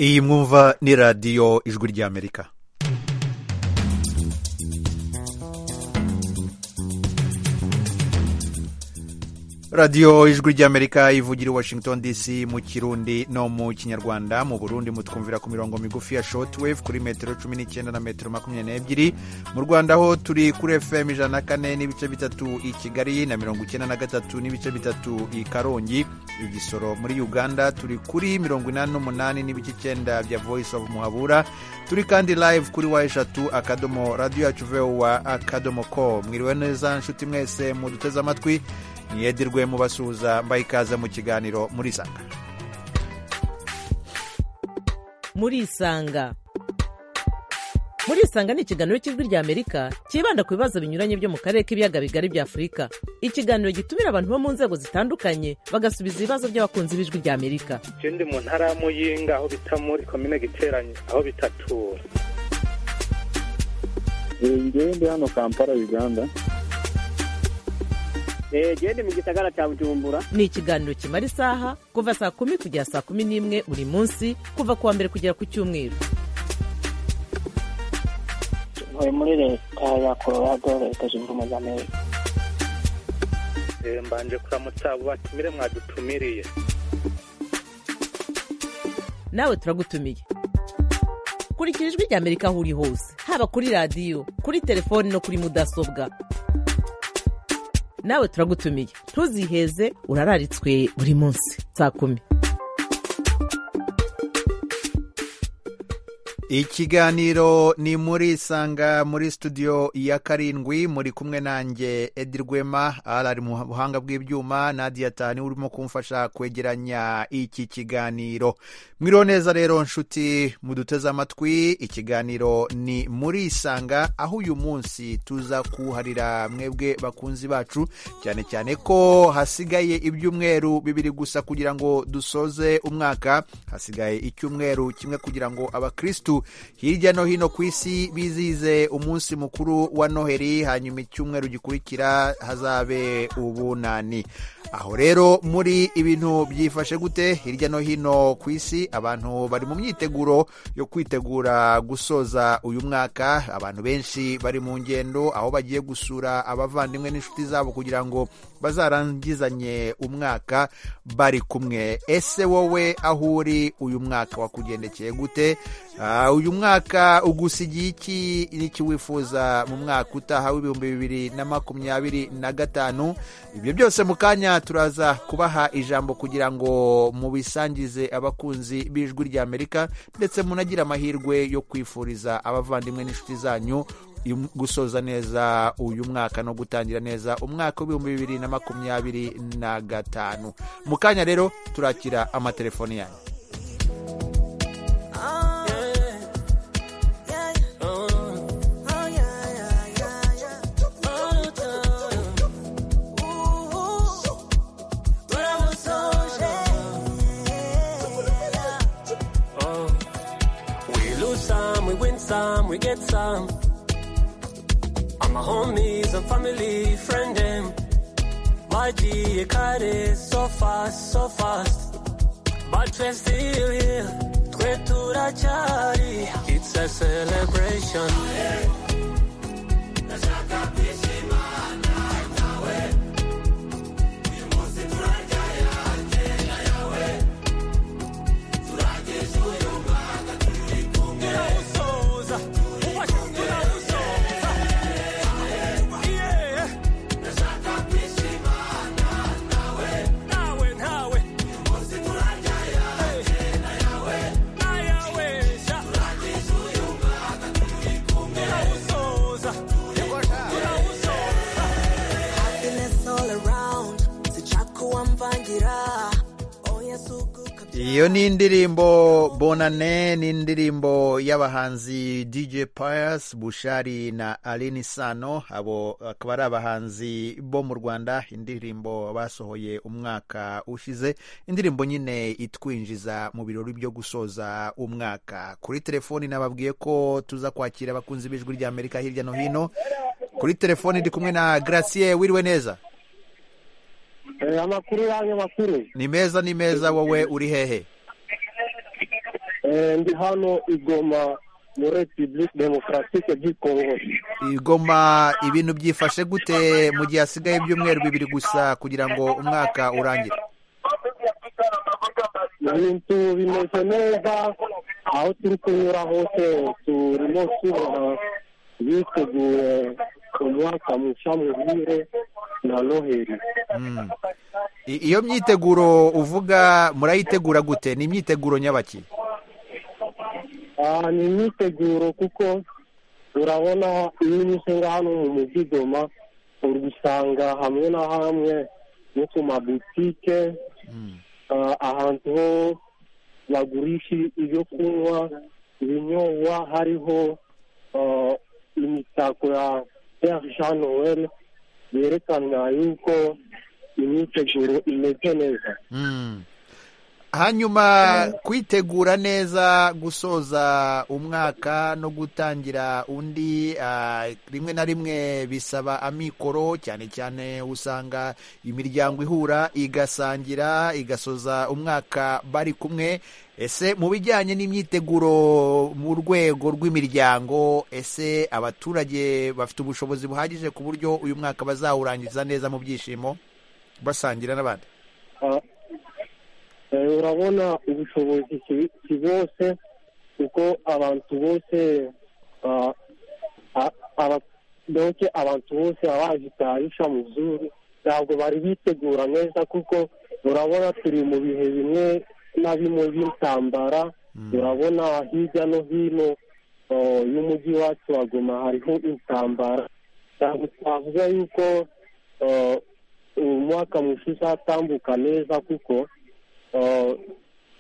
iyi mwumva ni radiyo ijwi ry'amerika radiyo ijwi ry'amerika ivugira i washington dc mu kirundi no mu kinyarwanda mu burundi mutwumvira ku mirongo migufi ya shortwave kuri metero cumi n'icyenda na metero makumyabiri n'ebyiri mu rwanda ho turi kuri fm ijana na kane n'ibice bitatu i kigali na mirongo icyenda na gatatu n'ibice bitatu i karongi igisoro muri uganda turi kuri mirongo inani n'umunani n'ibice icyenda bya voice of muhabura turi kandi live kuri wa eshatu akadomo radiyo yacu vowa akadomo ko mwiriwe neza nshuti mwese muduteze amatwi niyedirwe mubasuhuza mbaha ikaze mu kiganiro murisanga murisanga murisanga ni ikiganiro cy'ijwi ry'amerika cyibanda ku bibazo binyuranye byo mu karere k'ibiyaga bigari bya afurika ikiganiro gitumira abantu bo mu nzego zitandukanye bagasubiza ibibazo by'abakunzi b'ijwi ry'amerika ndi mu ntara ya muyinga aho bita muri komine giteranye aho bitatura ngewe ndi hano kampala uganda gende mu gisagara cya bujumbura ni ikiganiro kimara isaha kuva saa kumi kugera saa kumi n'imwe buri munsi kuva ku wa mbere kugera ku cyumweru ntuye muri leta ya colorado leta zunze ubumwe za amerika mbanje kuramutsa abo batumire mwadutumiriye nawe turagutumiye kurikira ijwi ry'amerika aho uri hose haba kuri radiyo kuri telefoni no kuri mudasobwa nawe turagutumiye ntuziheze urararitswe buri munsi saa kumi ikiganiro ni muri isanga muri studio ya karindwi muri kumwe nanjye edi rwema ari mu buhanga bw'ibyuma nadia tani urimo kumfasha kwegeranya iki kiganiro mwiriwe neza rero nshuti muduteze amatwi ikiganiro ni muri isanga aho uyu munsi tuza kuharira mwebwe bakunzi bacu cyane cyane ko hasigaye ibyumweru bibiri gusa kugira ngo dusoze umwaka hasigaye icyumweru kimwe kugira ngo abakirisitu hirya no hino ku isi bizize umunsi mukuru wa noheli hanyuma icyumweru gikurikira hazabe ubunani aho rero muri ibintu byifashe gute hirya no hino ku isi abantu bari mu myiteguro yo kwitegura gusoza uyu mwaka abantu benshi bari mu ngendo aho bagiye gusura abavandimwe n'inshuti zabo kugira ngo bazarangizanye umwaka bari kumwe ese wowe aho uri uyu mwaka wakugendekeye gute uyu mwaka ugusigiye iki n'iki wifuza mu mwaka utaha w'ibihumbi bibiri na makumyabiri na gatanu ibyo byose mu kanya turaza kubaha ijambo kugira ngo mubisangize abakunzi b'ijwi ry'amerika ndetse munagire amahirwe yo kwifuriza abavandimwe n'inshuti zanyu gusoza neza uyu mwaka no gutangira neza umwaka w'ibihumbi bibiri na makumyabiri na gatanu mu kanya rero turakira amatelefoni yanyu some, we get some. All my homies and family, friend them. YG, you got it so fast, so fast. But we're still here, Twetura Chari. It's a celebration. iyo ni indirimbo bonane ni indirimbo y'abahanzi dj pius bushari na aline sano abo akaba ari abahanzi bo mu rwanda indirimbo basohoye umwaka ushize indirimbo nyine itwinjiza mu birori byo gusoza umwaka kuri telefoni nababwiye ko tuza kwakira abakunzi b'ijwi ry'amerika hirya no hino kuri telefoni ndi kumwe na gracie wiriwe neza amakuru yanyu makuru ni meza ni meza wowe uri hehe ndi hano igoma muri repubulika demokarasike du kongo igoma ibintu byifashe gute mu gihe hasigaye ibyumweru bibiri gusa kugira ngo umwaka urangire ibintu bimeze neza aho turi kunyura hose turimo tubona biteguye umwaka mushya muhire na noheli Mm. I- iyo myiteguro uvuga murayitegura gute ni imyiteguro nyabaki Ah, ni imyiteguro kuko urabona iyo unyuze nga hano mu mujyi goma uri gusanga hamwe na hamwe no ku mabutike ah, ahantu ho bagurisha ibyo kunywa ibinyobwa hariho ah, imitako ya pere jean noel yerekana yuko imyiteguro imeze neza Mm. hanyuma kwitegura neza gusoza umwaka no gutangira undi ah, rimwe na rimwe bisaba amikoro cyane cyane usanga imiryango ihura igasangira igasoza umwaka bari kumwe ese mu bijyanye n'imyiteguro mu rwego rw'imiryango ese abaturage bafite ubushobozi buhagije ku buryo uyu mwaka bazawurangiza neza mu byishimo basangira n'abandi Ah, eh, urabona ubushobozi ki- ki bose kuko abantu bose ah, a- aba- doke abantu bose abajitarisha mu zuru ntabwo bari bitegura neza kuko urabona turi mu bihe bimwe na bimwe by'intambara urabona hirya no hino ah, y'umujyi wacu waguma hariho intambara ntabwo twavuga yuko ah, uyu mwaka mushya uzatambuka neza kuko ah,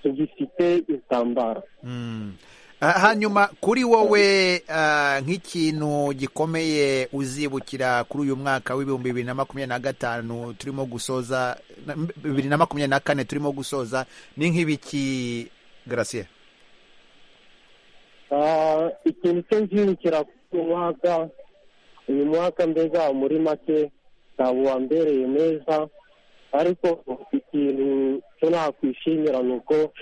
tugifite intambara Mm. Ah, hanyuma kuri wowe ah, nk'ikintu gikomeye uzibukira kuri uyu mwaka w'ibihumbi bibiri na makumyabiri na gatanu turimo gusoza na- bibiri na makumyabiri na kane turimo gusoza ni nk'ibiki garasiye Ah, ikintu cyo nzibukira ku mwaka uyu mwaka mbega muri make ntabwo wambereye neza ariko ikintu cyo nakwishimira ni uko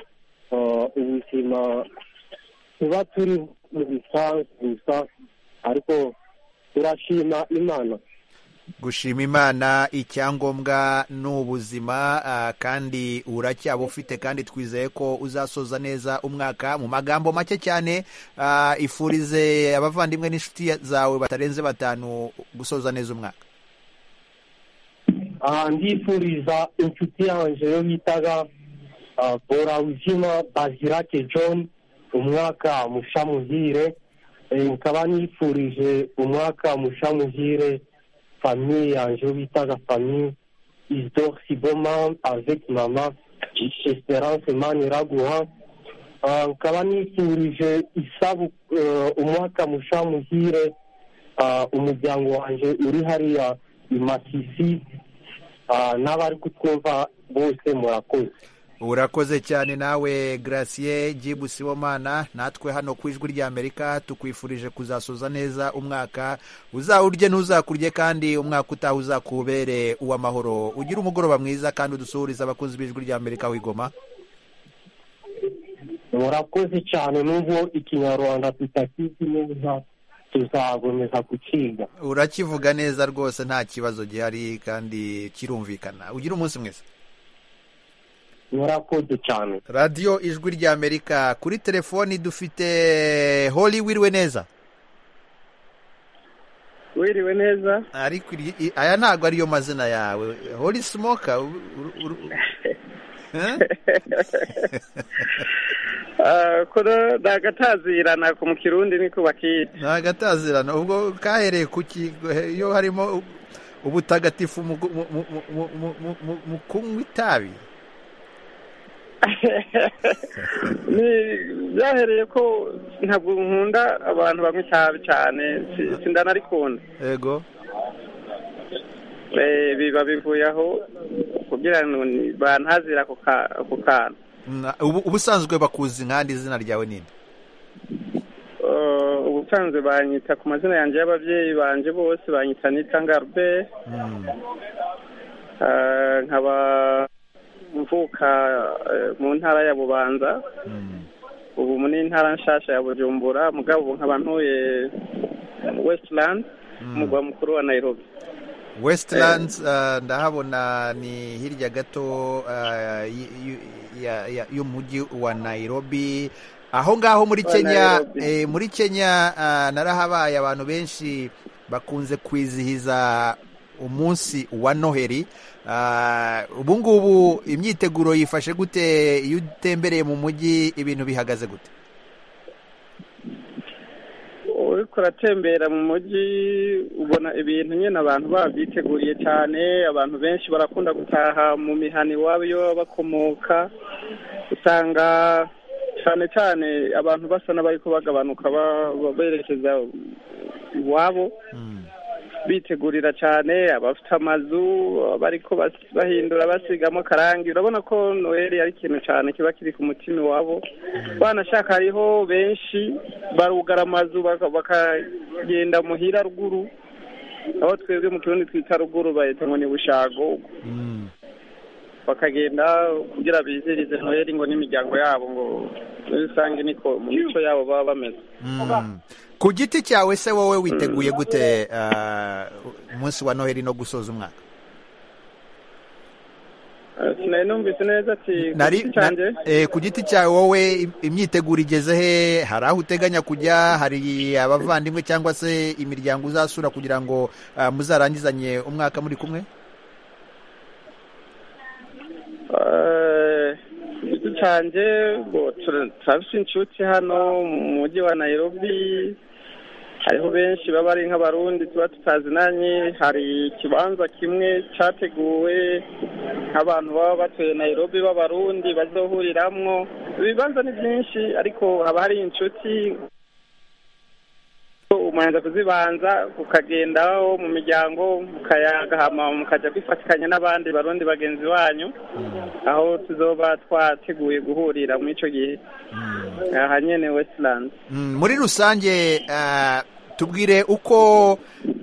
ah, ubuzima tuba turi mu bisanzwe gusa ariko turashima imana gushima imana icyangombwa ni ubuzima ah, kandi uracyaba ufite kandi twizeye ko uzasoza neza umwaka mu magambo make cyane ah, ifurize abavandimwe n'inshuti zawe batarenze batanu gusoza neza umwaka aha ndifuriza inshuti yanjye yo bitaga borawuzima bazirake john umwaka musha muhire Eh, nkaba nifurije umwaka musha muhire famiye yanjye yo bitaga famiye isdor siboma avec mama esperance maniraguha Ah, nkaba nifurije isabu eh, umwaka musha muhire ah, umuryango wanjye uri hariya i masisi Ah, n'abari kutwumva bose murakoze urakoze cyane nawe garasiye gibu sibomana natwe hano ku ijwi ry'amerika tukwifurije kuzasoza neza umwaka uzawurye ntuzakurye kandi umwaka utaha uzakubere uw'amahoro ugire umugoroba mwiza kandi udusuhurize abakunzi b'ijwi ry'amerika wigoma murakoze cyane n'ubwo ikinyarwanda tutakizi neza tuzagomeza kukiga urakivuga neza rwose nta kibazo gihari kandi kirumvikana ugire umunsi mwiza murakoze cyane radiyo ijwi ry'amerika kuri telefoni dufite holi wiriwe neza wiriwe neza ariko iri- i- aya ntabwo ariyo mazina yawe hori simoka uru- uru- uru- Eh? kono ndagatazirana ku mu kirundi niko bakita ni agatazirano ubwo kahereye ku ki he- iyo harimo u- ubutagatifu mu gu- mu- mu- mu- mu- mu- mu- mu kunywa itabi ni byahereye ko ntabwo nkunda abantu banywa itabi cyane si- sindanarikunda yego Eh, biba bivuye aho kugira ngo ni- bantazira ako ka- ako kantu Na- ubu- ubusanzwe bakuzi nkandi izina ryawe ninde Eh, ubusanzwe banyita ku mazina yanjye y'ababyeyi banje bose banyita nita ngarbe Mm. Eh, nkaba mvuka eh, mu ntara ya bubanza ubu muri ntara nshasha ya bujumbura mugabo ubu nkaba ntuye westirandi umugwa mukuru wa nayirobi wesitilands ndahabona ni hirya gato ah, y- y- ya- ya- y'umujyi wa nairobi aho ngaho muri Wa kenya Nairobi. eh, muri kenya ah, narahabaye abantu benshi bakunze kwizihiza umunsi wa noheri Ah, ubu ngubu imyiteguro yifashe gute iyo utembereye mu mujyi ibintu bihagaze gute uriko uratembera mu mujyi ubona ibintu nyine abantu babyiteguriye cyane abantu benshi barakunda gutaha mu mihana iwabo iyo baba bakomoka usanga cyane cyane abantu basa n'abariko bagabanuka ba- ba- berekeza iwabo Mm. bitegurira cyane abafite amazu abariko bas- bahindura basigamo akarangi urabona ko noheli ari ikintu cyane kiba kiri ku mutima iwabo banashaka hariho benshi barugara amazu baka- bakagenda muhira ruguru aho twebwe mu kirundi twita ruguru bahita ngo ni bushago Mm. bakagenda kugira bizirize noheli ngo n'imiryango yabo ngo muri rusange niko mu mico yabo baba bameze Mm. ku giti cyawe se wowe witeguye gute ah, umunsi wa noheri no gusoza umwaka Eh, sinari numvise neza ati Nari- ku giti na- canje? eh, ku giti cyawe wowe im- imyiteguro igeze he hari aho uteganya kujya hari abavandimwe cyangwa se imiryango uzasura kugira ngo ah, muzarangizanye umwaka muri kumwe Eh, igiti canje bo tura- turafise inshuti hano mu mujyi wa nairobi hariho benshi baba ari nk'abarundi tuba tutazinanye hari ikibanza kimwe categuwe nk'abantu baba batuye nairobi b'abarundi bazohuriramwo ibibanza ni byinshi ariko haba hari inshuti umanza kuzibanza kukagendaho mu miryango mukayaga hama mukaja kwifatikanya n'abandi barundi bagenzi banyu aho tuzoba twateguye guhurira muri ico gihe aha nyene westland Mm, muri rusange ah, tubwire uko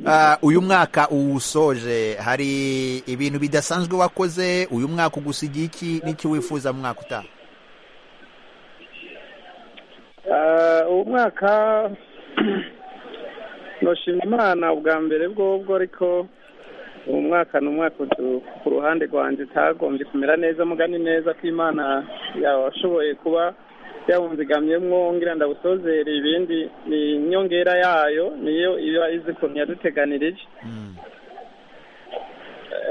ah, uyu mwaka uwusoje hari ibintu bidasanzwe wakoze uyu mwaka ugusigiye iki n'icyo wifuza mu mwaka utaha Eh, uwo mwaka noshima imana ubwa mbere bwobwo ariko uwo mwaka ni umwaka utu- ku ruhande rwanje utagombye kumera neza mugani neza ko imana yashoboye kuba yawunzigamyemwo ngira ndawusozere ibindi ni inyongera yayo niyo iba izi ukuntu yaduteganirije Mm.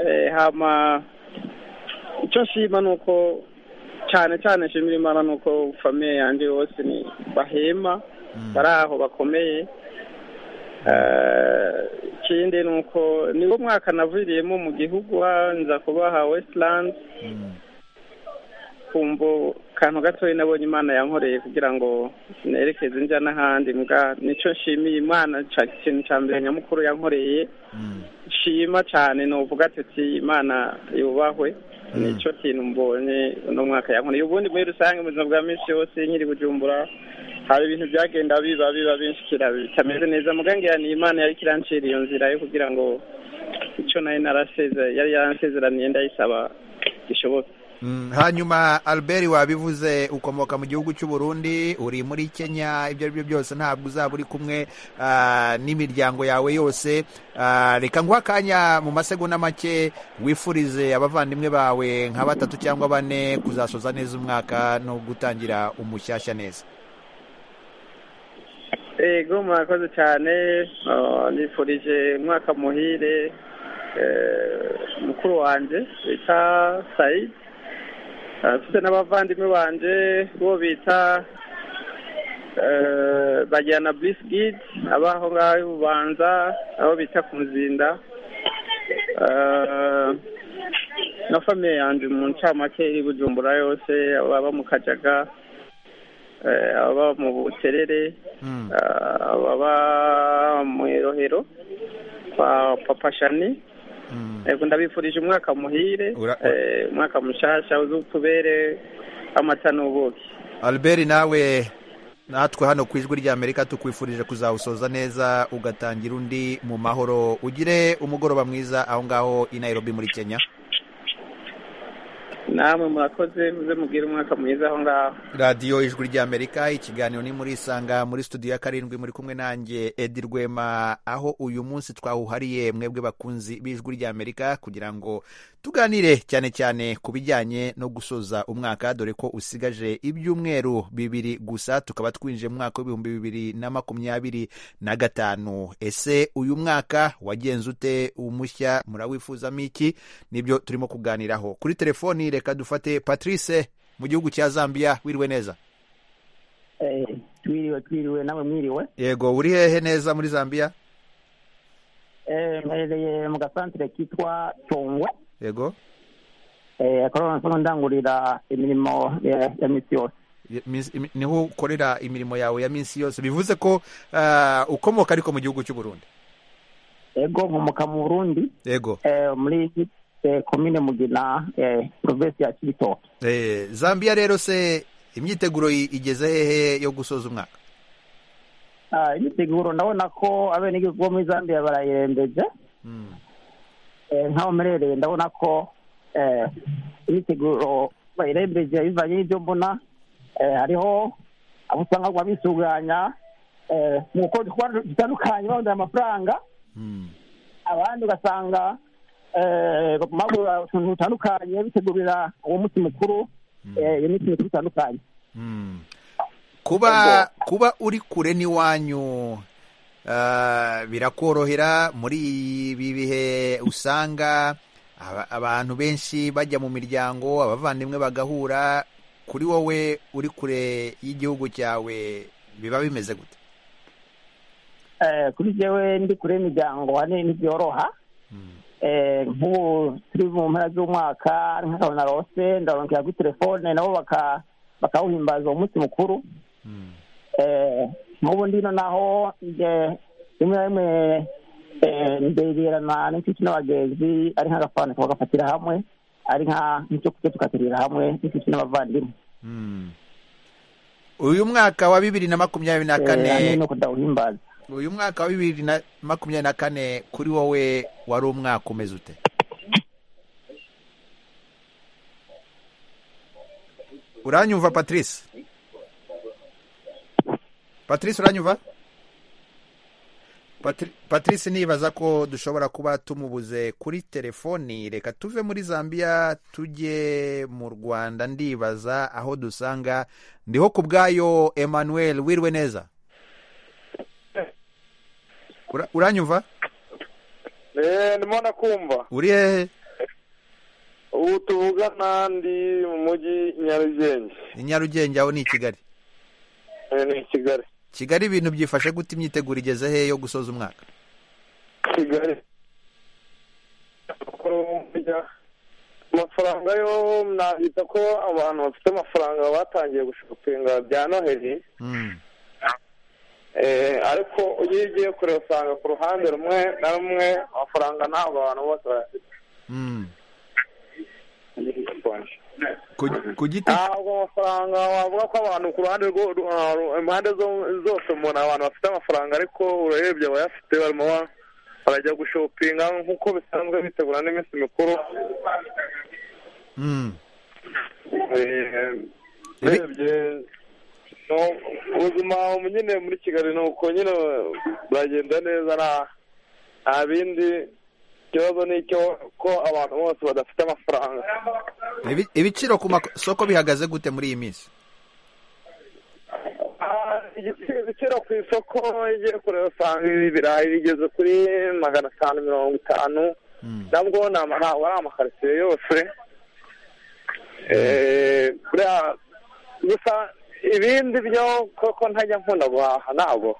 Eh, hama icyo nshima ni uko cyane cyane nshimira imana ni uko famiye yanjye bose ni bahema Mm. bari aho bakomeye Eh, ikindi ni uko niwo mwaka naviriyemo mu gihugu ha- nza kubaha westirandi Mm. kumva kantu gatoya nabonye imana yankoreye kugira ngo nerekeze njya n'ahandi mbwa nicyo nshimiye imana ca- ikintu cya mbere nyamukuru yankoreye Mm. nshima cyane nuvuga ati uti imana yubahwe Mm. nicyo kintu mbonye uno mwaka yankoreye ubundi muri rusange mu buzima bwa minsi yose nkiri bujumbura hari ibintu byagenda biba biba binshikira bitameze neza mugangira ni imana yari kirancira iyo nzira yo kugira ngo icyo nayo naraseze yari yaransezeraniye ndayisaba gishoboke Mm, hanyuma albert wabivuze ukomoka mu gihugu cy'u Burundi uri muri kenya ibyo ari byo byose ntabwo uzaba uri kumwe ah, n'imiryango yawe yose Ah, reka nguha akanya mu masegonda make wifurize abavandimwe bawe nka batatu cyangwa bane kuzasoza neza umwaka no gutangira umushyashya neza ego murakoze cyane Ah, nifurije umwaka muhire eh, mukuru wanjye bita sayid afite n'abavandimwe banje bo bita eh, bajyana bisigiti abaho ngaho i bubanza abo bita ku nzinda Eh, na famiye yanjye mu ncamake iri bujumbura yose ababa mu kajaga eh, ababa mu buterere Mm, Ah, baba mu irohero kwa papa shani mm. yego ndabifurije umwaka muhire Ura- eh, umwaka mushasha uzutubere amata n'ubuki albert nawe natwe hano ku ijwi ry'amerika tukwifurije kuzawusoza neza ugatangira undi mu mahoro ugire umugoroba mwiza aho ngaho i nairobi muri kenya namwe murakoze muze mubwire umwaka mwiza aho ngaho radiyo ijwi ry'amerika ikiganiro ni muri isanga muri studio ya karindwi muri kumwe nanjye edi rwema aho uyu munsi twawuhariye mwebwe bakunzi b'ijwi ry'amerika kugira ngo tuganire cyane cyane ku bijyanye no gusoza umwaka dore ko usigaje ibyumweru bibiri gusa tukaba twinjiye mu mwaka w'ibihumbi bibiri na makumyabiri na gatanu ese uyu mwaka wagenze ute umushya murawifuzamo iki nibyo turimo kuganiraho kuri telefoni reka dufate patrice mu gihugu cya zambia wiriwe neza twiriwe twiriwe nawe mwiriwe yego uri hehe neza muri zambia Eh, mperereye mu gasantere kitwa tongwe yego akaba nsoma ndangurira imirimo ya ya minsi yose Ye- minsi- imi- niho ukorera imirimo yawe ya minsi yose bivuze ko ah, ukomoka ariko mu gihugu cy'u burundi ego nkomoka mu burundi yego eh, muri eh, komine mugina eh, provinsi ya kibitoke Eh, zambia rero se imyiteguro i- igeze hehe yo gusoza umwaka Ah, imiteguro ndabona ko abenegihugu bo muri zambia barayirembeje Mm. Eh, nk'aho mperereye ndabona ko eh, imiteguro bayirembeje bivanye n'ibyo mbona eh, hariho abo usanga baguma bisuganya eh, mu gukora udukorwa dutandukanye barondera amafaranga Mm. abandi ugasanga eh, bagura utuntu dutandukanye bitegurira uwo munsi mukuru eh, iyo minsi mikuru itandukanye Mm. kuba kuba uri kure n'iwanyu ah, birakorohera muri ibi bihe usanga aba- abantu benshi bajya mu miryango abavandimwe bagahura kuri wowe uri kure y'igihugu cyawe biba bimeze gute Eh, kuri jewe ndi kure y'imiryango hane ntibyoroha Eh, nk'ubu turi mu mpera z'umwaka nk'akantu narose ndaronkera kuri telefone nabo baka- bakawuhimbaza uwo munsi mukuru Eh, nk'ubu ndino naho nje- rimwe na rimwe eh, ndegerana n'inshuti n'abagenzi ari nk'agafana tukagafatira hamwe ari nka- nk'icyo kurya tugaterera hamwe n'inshuti n'abavandimwe Mm. uyu mwaka wa bibiri na makumyabiri na kane Eh, hamwe no kudawuhimbaza uyu mwaka wa bibiri na makumyabiri na kane kuri wowe wari umwaka umeze ute uranyumva patrice patrice uranyumva Patri- patrice nibaza ko dushobora kuba tumubuze kuri telefoni reka tuve muri zambia tujye mu rwanda ndibaza aho dusanga ndiho ku bwayo emmanuel wirwe neza Ura- uranyumva ndimo nakumva uri hehe ubu tuvugana ndi mu mujyi nyarugenge i nyarugenge aho ni i kigali Eh, ni i kigali kigali ibintu byifashe gute imyiteguro igeze hehe yo gusoza umwaka kigali Amakuru burya amafaranga yo nabita ko abantu bafite amafaranga batangiye gushopinga bya noheli Mm, Eh, ariko iyo ugiye kure usanga ku ruhande rumwe na rumwe amafaranga ntabwo abantu bose bayafite mm. Ku, Mhm. ku giti ntabwo amafaranga wavuga ko abantu ku ruhande rwo ru- ah, ru- impande zo- zose umuntu abantu bafite amafaranga ariko urarebye abayafite barimo ba- barajya gushopinga nk'uko bisanzwe bitegura n'iminsi mikuru Mm. Eh, Ibi- urebye no ubuzima ubu nyine muri kigali ni uko nyine buragenda neza nta nta bindi ikibazo ni icyo ko abantu bose badafite amafaranga Ibi- ibiciro ku masoko bihagaze gute muri iyi minsi Ah, igiciro igiciro ku isoko igiye kureba usanga ibi birayi bigeze kuri magana atanu mirongo itanu Mm. nabwo ni ama- ntabwo ari amakaritsiye yose Eh, buriya gusa ibindi byo koko ntajya nkunda guhaha ntabwo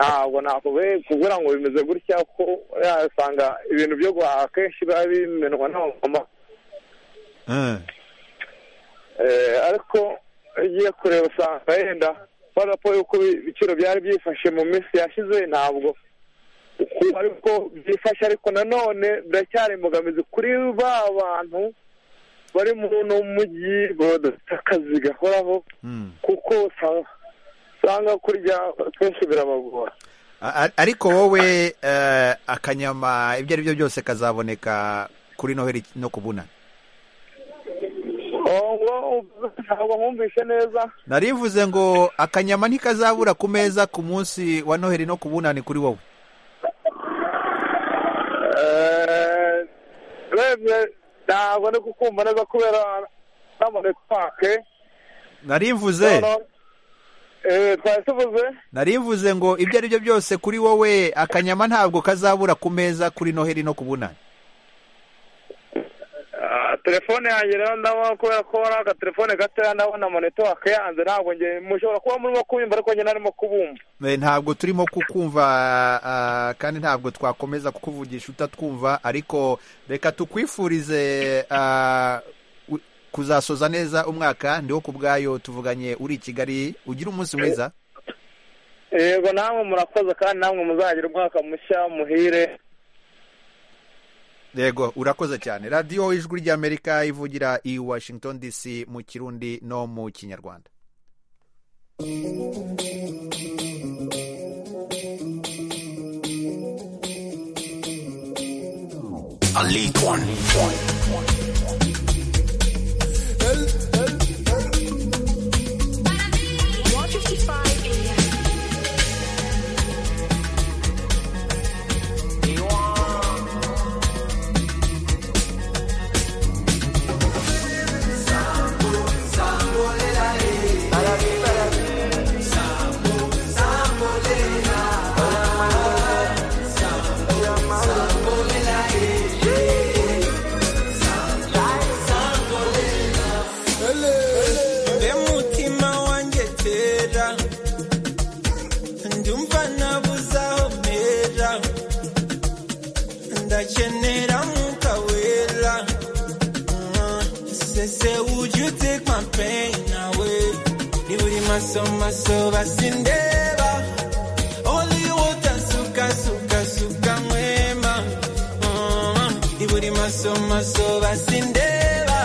ntabwo nakuwe kugira ngo bimeze gutya kuko buriya usanga ibintu byo guhaha kenshi biba bimenwa n'abamama Eh, Eh, ariko ugiye kureba usanga yenda kubera ko yuko ibiciro byari byifashe mu minsi yashize ntabwo uko ariko byifashe ariko nanone biracyari imbogamizi kuri ba bantu bari mu mujyi badafite akazi gahoraho mm. kuko usanga- usanga kurya kenshi birabagora A- a- ariko wowe eh, akanyama ibyo ari byo byose kazaboneka kuri noheli no kubunana ntabwo ntabwo nkumvise neza narivuze ngo akanyama ntikazabura ku meza ku munsi wa noheli no ku bunani kuri wowe Eh, urebye ntabwo ndi kukumva neza kubera ntabwo netwake narivuze twari tuvuze narivuze ngo ibyo ari byo byose kuri wowe akanyama ntabwo kazabura ku meza kuri noheli no ku bunani Ah, telefone yanjye rero ndabona kubera ko ari agatelefone gatoya ndabona monetiwake yanze ntabwo nge mushobora kuba murimo kubimva ariko njye narimo kubumva Eh, ntabwo turimo kukumva ah, kandi ntabwo twakomeza kukuvugisha utatwumva ariko reka tukwifurize ah, u- kuzasoza neza umwaka ndiho ku bwayo tuvuganye uri i kigali ugira umunsi mwiza yego namwe murakoze kandi namwe muzagira umwaka mushya muhire yego urakoze cyane radiyo ijwi ry'amerika ivugira i washington dc mu kirundi no mu kinyarwanda Elite one. mbe mutima wanjye tera ndumva nabuze aho mpera ndakenera mwuka wera Mm, sese would you take my pain away ni buri maso maso basindeba only water suka suka suka mwema Mm, ni buri maso maso basindeba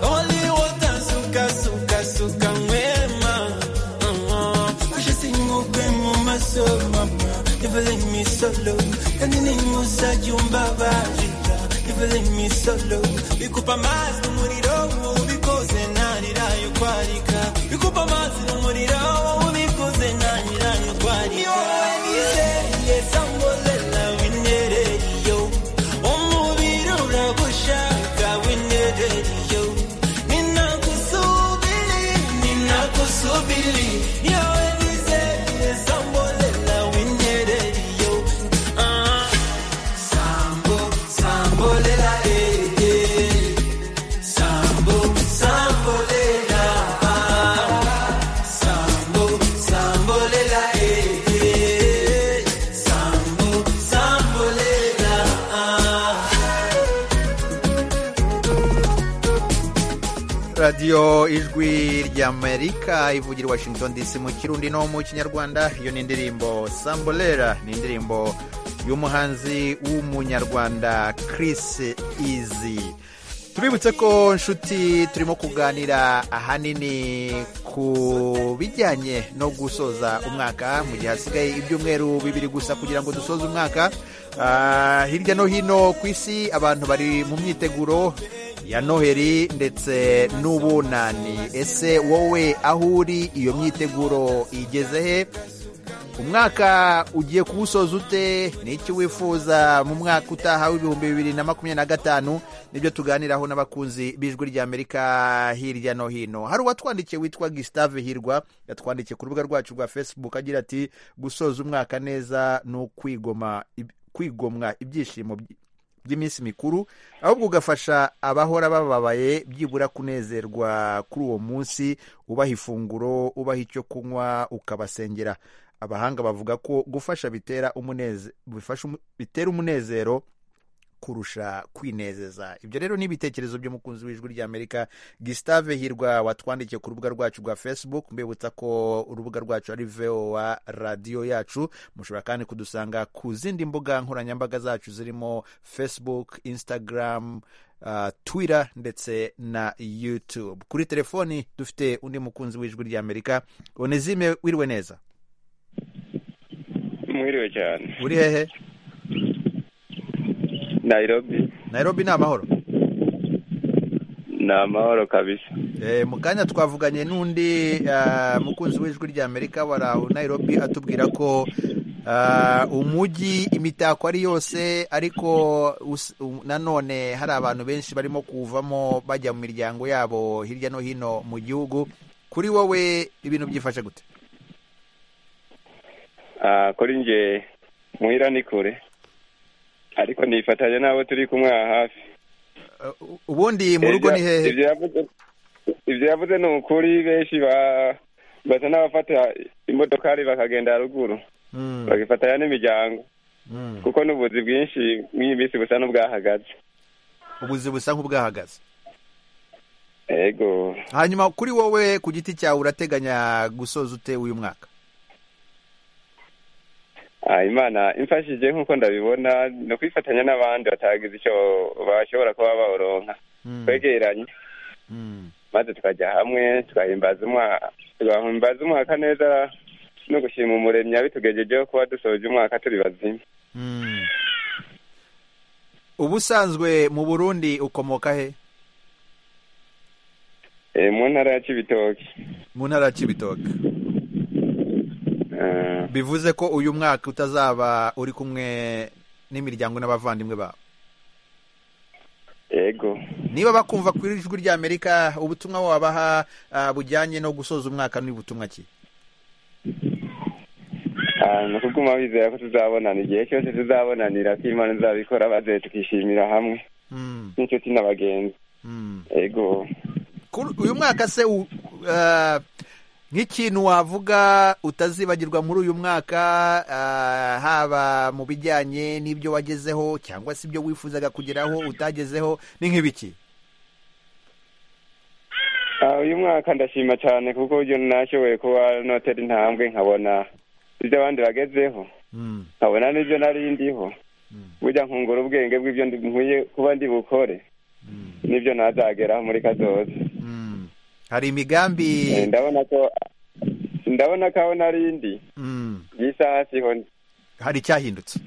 only water suka suka suka mwema ashesingugwe mu maso mama never leave me solo kandi nimusa jumbabarira never leave me solo bikupa amazi umuriro ubikoze narirayo kwarika bikupa amazi umuriro ubikoze narirayo kwarika Yo, and you say, yes, I'm gonna love you, nereye, yo. umubiri uragushaka winereyo ninakusubiri ninakusubiri yewe nizeye sambolela winereyo Ah. sambo sambolela eh, eh. sambo sambolela ah. sambo sambolela eh, eh. sambo sambolela ah. radiyo ijwi ry'amerika ivugira i washington dc mu kirundi no mu kinyarwanda iyo ni indirimbo sambolera ni indirimbo y'umuhanzi w'umunyarwanda chris izi tubibutse ko nshuti turimo kuganira ahanini ku bijyanye no gusoza umwaka mu gihe hasigaye ibyumweru bibiri gusa kugira ngo dusoze umwaka Ah, hirya no hino ku isi abantu bari mu myiteguro ya noheli ndetse n'ubunani ese wowe aho uri iyo myiteguro igeze he umwaka ugiye kuwusoza ute ni iki wifuza mu mwaka utaha w'ibihumbi bibiri na makumyabiri na gatanu nibyo tuganiraho n'abakunzi b'ijwi ry'amerika hirya no hino hari uwatwandikiye witwa gisitave hirwa yatwandikiye ku rubuga rwacu rwa facebook agira ati gusoza umwaka neza ni ukwigoma kwigomwa ibyishimo by- by'iminsi mikuru ahubwo ugafasha abahora bababaye byibura kunezerwa kuri uwo munsi ubaha ifunguro ubaha icyo kunywa ukabasengera abahanga bavuga ko gufasha bitera umuneze- bifasha umu- bitera umunezero kurusha kwinezeza ibyo rero ni ibitekerezo by'umukunzi w'ijwi ry'amerika gisitave hirwa watwandikiye ku rubuga rwacu rwa facebook mbibutsa ko urubuga rwacu ari voa radiyo yacu mushobora kandi kudusanga ku zindi mbuga nkoranyambaga zacu zirimo facebook instagram uh, twitter ndetse na youtube kuri telefoni dufite undi mukunzi w'ijwi ry'amerika onezime wiriwe neza mwiriwe cyane uri hehe nairobi nairobi ni amahoro ni amahoro kabisa Eh, mu kanya twavuganye n'undi ah, mukunzi w'ijwi rya Amerika wara Nairobi atubwira ko ah, umujyi imitako ari yose ariko us- u- nanone hari abantu benshi barimo kuvamo bajya mu miryango yabo hirya no hino mu gihugu kuri wowe ibintu byifashe gute Ah, kuri nje muhira ni kure ariko nifatanya n'abo turi kumwe aha hafi Eh, u- ubundi mu rugo ni hehe Ibyo yavuze- ibyo yavuze ni ukuri benshi ba- basa n'abafata imodokari bakagenda haruguru Mm, bagifatanya n'imiryango mm. kuko n'ubuzi bwinshi mw'iyi minsi busa n'ubwahagaze ubuzi busa nk'ubwahagaze ego hanyuma kuri wowe ku giti cyawe urateganya gusoza ute uyu mwaka Ah, imana imfashije nk'uko ndabibona ni ukwifatanya n'abandi batagize icyo bashobora kuba bawuronka Mm, twegeranye mm. maze tukajya hamwe twahimbaza umwaka twahimbaza umwaka neza no gushima umuremyi abitugejejeho kuba dusoje umwaka turi bazima Mm. ubusanzwe mu burundi ukomoka he Eh, mu ntara ya kibitoki mu ntara ya kibitoke bivuze ko uyu mwaka utazaba uri kumwe n'imiryango n'abavandimwe babo yego niba bakumva ku ijwi rya amerika ubutumwa wabaha ah, bujyanye no gusoza umwaka ni butumwa ki Ah, ni ukuguma bizera ko tuzabonana igihe cyose tuzabonanira ko imana izabikora maze tukishimira hamwe Mm, n'inshuti n'abagenzi mm. yego Kuri- uyu mwaka se u- ah, nk'ikintu wavuga utazibagirwa muri uyu mwaka ah, haba mu bijyanye n'ibyo wagezeho cyangwa se ibyo wifuzaga kugeraho utagezeho ni nk'ibiki Ah, uyu mwaka ndashima cyane kuko uburyo nashoboye kuba notera intambwe nkabona ibyo abandi bagezeho Mm, nkabona n'ibyo nari ndiho Mm. burya nkungura ubwenge bw'ibyo ndi- nkwiye kuba ndi bukore mm, n'ibyo nazageraho muri kazoza mm. hari imigambi Eh, ndabona ko ndabona ko aho nari ndi mm, y'isaha siho ndi. hari icyahindutse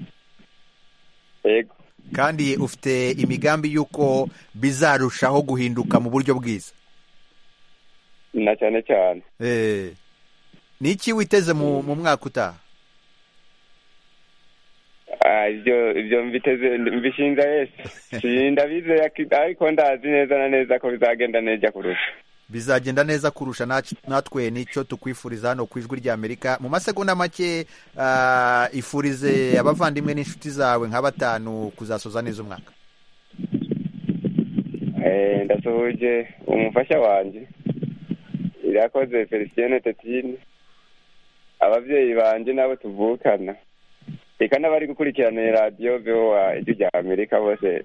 yego kandi ufite imigambi y'uko bizarushaho guhinduka mu buryo bwiza na cyane cyane Eh, ni iki witeze mu mu mwaka utaha Ah, ibyo ibyo mbiteze mbishinja yesu Si- ndabizeye ak- ariko ndazi neza na neza ko bizagenda neza kurusha bizagenda neza kurusha nac- natwe nicyo tukwifuriza hano ku ijwi rya amerika mu masegonda make ah, ifurize abavandimwe n'inshuti zawe nka batanu kuzasoza neza umwaka Eh, ndasuhuje umufasha wanjye irakoze felicien tetine ababyeyi banjye n'abo tuvukana reka n'abari gukurikirana radiyo voa ijwi rya amerika bose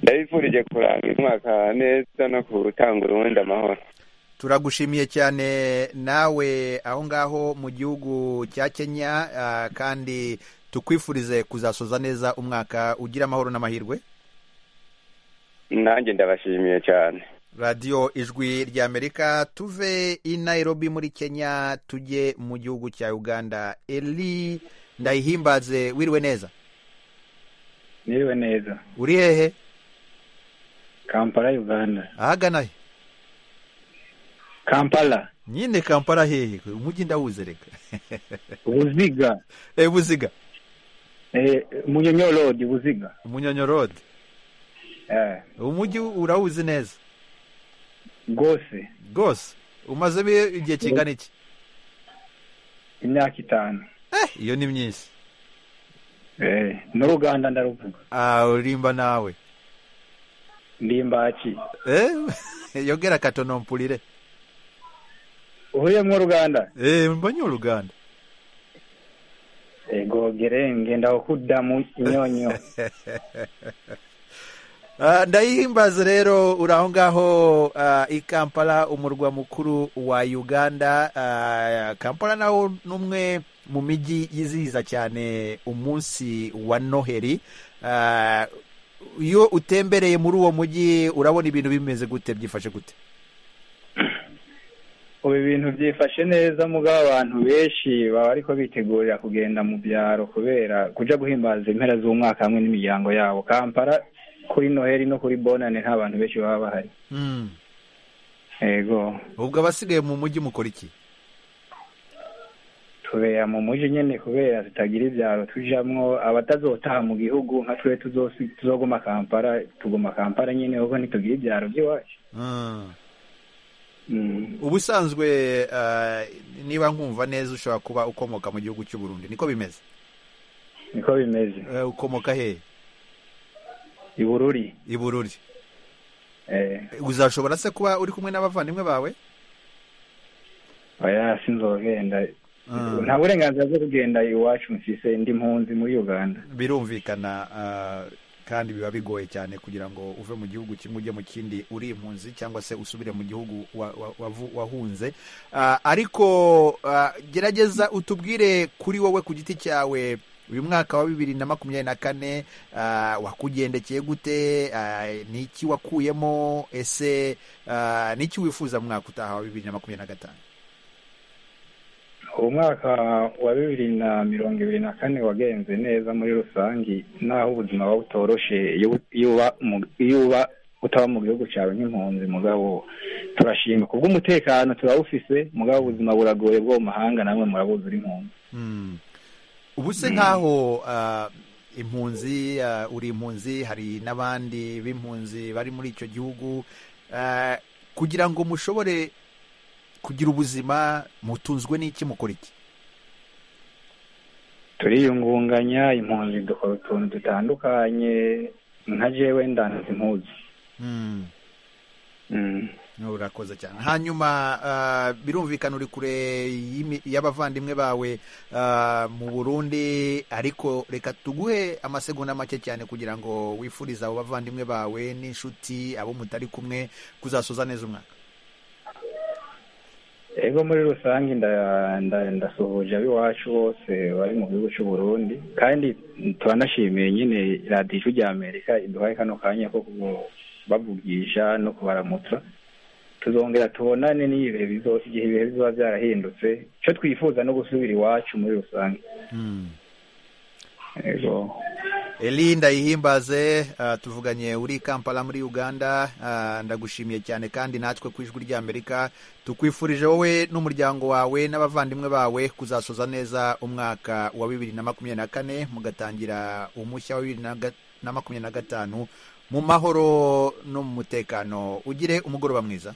ndabifurije kurangiza umwaka neza no gutanga urundi amahoro turagushimiye cyane nawe aho ngaho mu gihugu cya kenya ah, kandi tukwifurize kuzasoza neza umwaka ugira amahoro n'amahirwe nanjye ndabashimiye cyane radiyo ijwi rya amerika tuve i nairobi muri kenya tujye mu gihugu cya uganda eli ndayihimbaze wiriwe neza niriwe neza uri hehe kampala uganda ahagana he kampala nyine kampala hehe umujyi ndawuze reka buziga e buziga eh, munyonyo road buziga umunyonyorode eh, umujyi urawuzi neza rwose rwose umazemo igihe kingana iki imyaka itanu eh iyo ni myinshi eh, n'uruganda ndaruvuga ah urimba nawe ndimbaki eh yogera katonompurire uhuriyemo uruganda eh mbonye uruganda ego gerenge ndawukudda mu kinyonyo Ah, ndayihimbaza rero uri aho ngaho ah, i kampala umurwa mukuru wa uganda Ah, kampala nawo ni umwe mu mijyi yizihiza cyane umunsi wa noheli Ah, iyo utembereye muri uwo mujyi urabona ibintu bimeze gute byifashe gute ubu ibintu byifashe neza mugabo abantu benshi baba ariko bitegurira kugenda mu byaro kubera kuja guhimbaza impera z'umwaka hamwe n'imiryango yabo kampala kuri noheli no kuri bonane nta bantu benshi baba bahari Mm. yego ubwo abasigaye mu mujyi mukora iki tubera mu mujyi nyine kubera tutagira ibyaro tujamwo abatazotaha mu gihugu nka twe tuzosi- tuzoguma kampara tuguma kampara nyine kuko ntitugira ibyaro by'iwacu Mm. Mm. ubusanzwe eh, niba nkumva neza ushobora kuba ukomoka mu gihugu cy'u Burundi niko bimeze niko bimeze Eh, ukomoka he i bururi i Bururi eh uzashobora se kuba uri kumwe n'abavandimwe bawe oya sinzogenda Mm. nta burenganzira bwo kugenda iwacu mfise ndi mpunzi muri uganda birumvikana ah, kandi biba bigoye cyane kugira ngo uve mu gihugu kimwe ujye mu kindi uri impunzi cyangwa se usubire mu gihugu wa- wa- wavu- wahunze Ah, ariko ah, gerageza utubwire kuri wowe ku giti cyawe uyu mwaka wa bibiri na makumyabiri na kane ah, wakugendekeye gute Ah, ni iki wakuyemo ese ah, ni iki wifuza mu mwaka utaha wa bibiri na makumyabiri na gatanu umwaka wa bibiri na mirongo ibiri na kane wagenze neza muri rusange naho ubuzima buba butoroshe iyo u- iyo uba mu- iyo uba utaba mu gihugu cyawe nk'impunzi mugabo turashima kubwo umutekano turawufise mugabo ubuzima buragoye bwo mu mahanga namwe murabuzi uri impunzi Mm. ubu se nk'aho ah, impunzi ah, uri impunzi hari n'abandi b'impunzi bari muri icyo gihugu Ah, kugira ngo mushobore kugira ubuzima mutunzwe n'iki mukora iki turiyungunganya impunzi dukora utuntu dutandukanye nka jewe ndanze impuzi Mm. Mm. urakoze cyane hanyuma ah, birumvikana uri kure y'imi- y'abavandimwe bawe ah, mu burundi ariko reka tuguhe amasegonda make cyane kugira ngo wifurize abo bavandimwe bawe n'inshuti abo mutari kumwe kuzasoza neza umwaka ego muri rusange nda- nda- ndasuhuje ab'iwacu bose bari mu gihugu cy'u Burundi kandi turanashimiye nyine radiyo ijwi rya amerika iduhaye kano kanya ko kubavugisha no kubaramutsa tuzongera tubonane n'iyo ibihe bizo- igihe ibihe bizoba byarahindutse icyo twifuza no gusubira iwacu muri rusange ego Elinda ihimbaze ah, tuvuganye uri Kampala muri Uganda ah, ndagushimiye cyane kandi natwe ku ijwi ry'Amerika tukwifurije wowe n'umuryango wawe n'abavandimwe bawe kuzasoza neza umwaka wa bibiri na makumyabiri na kane mugatangira umushya wa bibiri na ga- na makumyabiri na gatanu mu mahoro no mu mutekano ugire umugoroba mwiza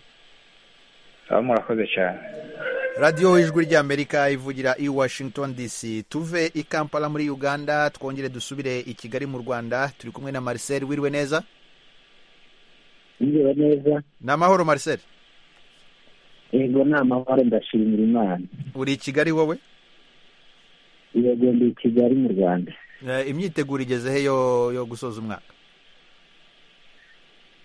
baba murakoze cyane radiyo ijwi ry'amerika ivugira i washington dc tuve i kampala muri uganda twongere dusubire i kigali mu rwanda turi kumwe na marcel wiriwe neza Niriwe neza ni amahoro marcel yego ni amahoro ndashimira imana uri i kigali wowe yego ndi i kigali mu rwanda Eh, imyiteguro igeze he yo yo gusoza umwaka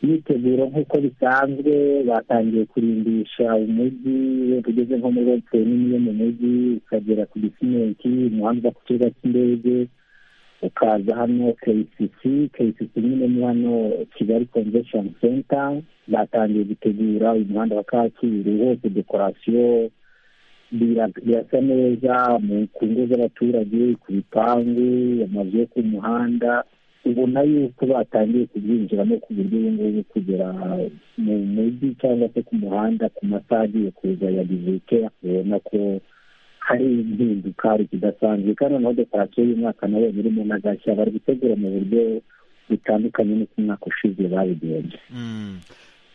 imyiteguro nk'uko bisanzwe batangiye kurimbisha umujyi wenda ugeze nko muri rope nini yo mu mujyi ukagera ku gisimenti umuhanda uva ku kibuga cy'indege ukaza hano kcc kcc nyine ni hano kigali convention center batangiye gutegura uyu muhanda wa kacyiru wose dekorasiyo bira- birasa neza mu ku ngo z'abaturage ku bipangu amazu yo ku muhanda ubona yuko batangiye kubyinjiramo ku buryo ubu ngubu kugera mu mujyi cyangwa se ku muhanda ku masaha agiye kuza ya bivike ubona ko hari impinduka hari ikidasanzwe kandi noneho dekorasiyo y'umwaka nayo irimo n'agashya bari gutegura mu buryo butandukanye n'uko umwaka ushize babigenje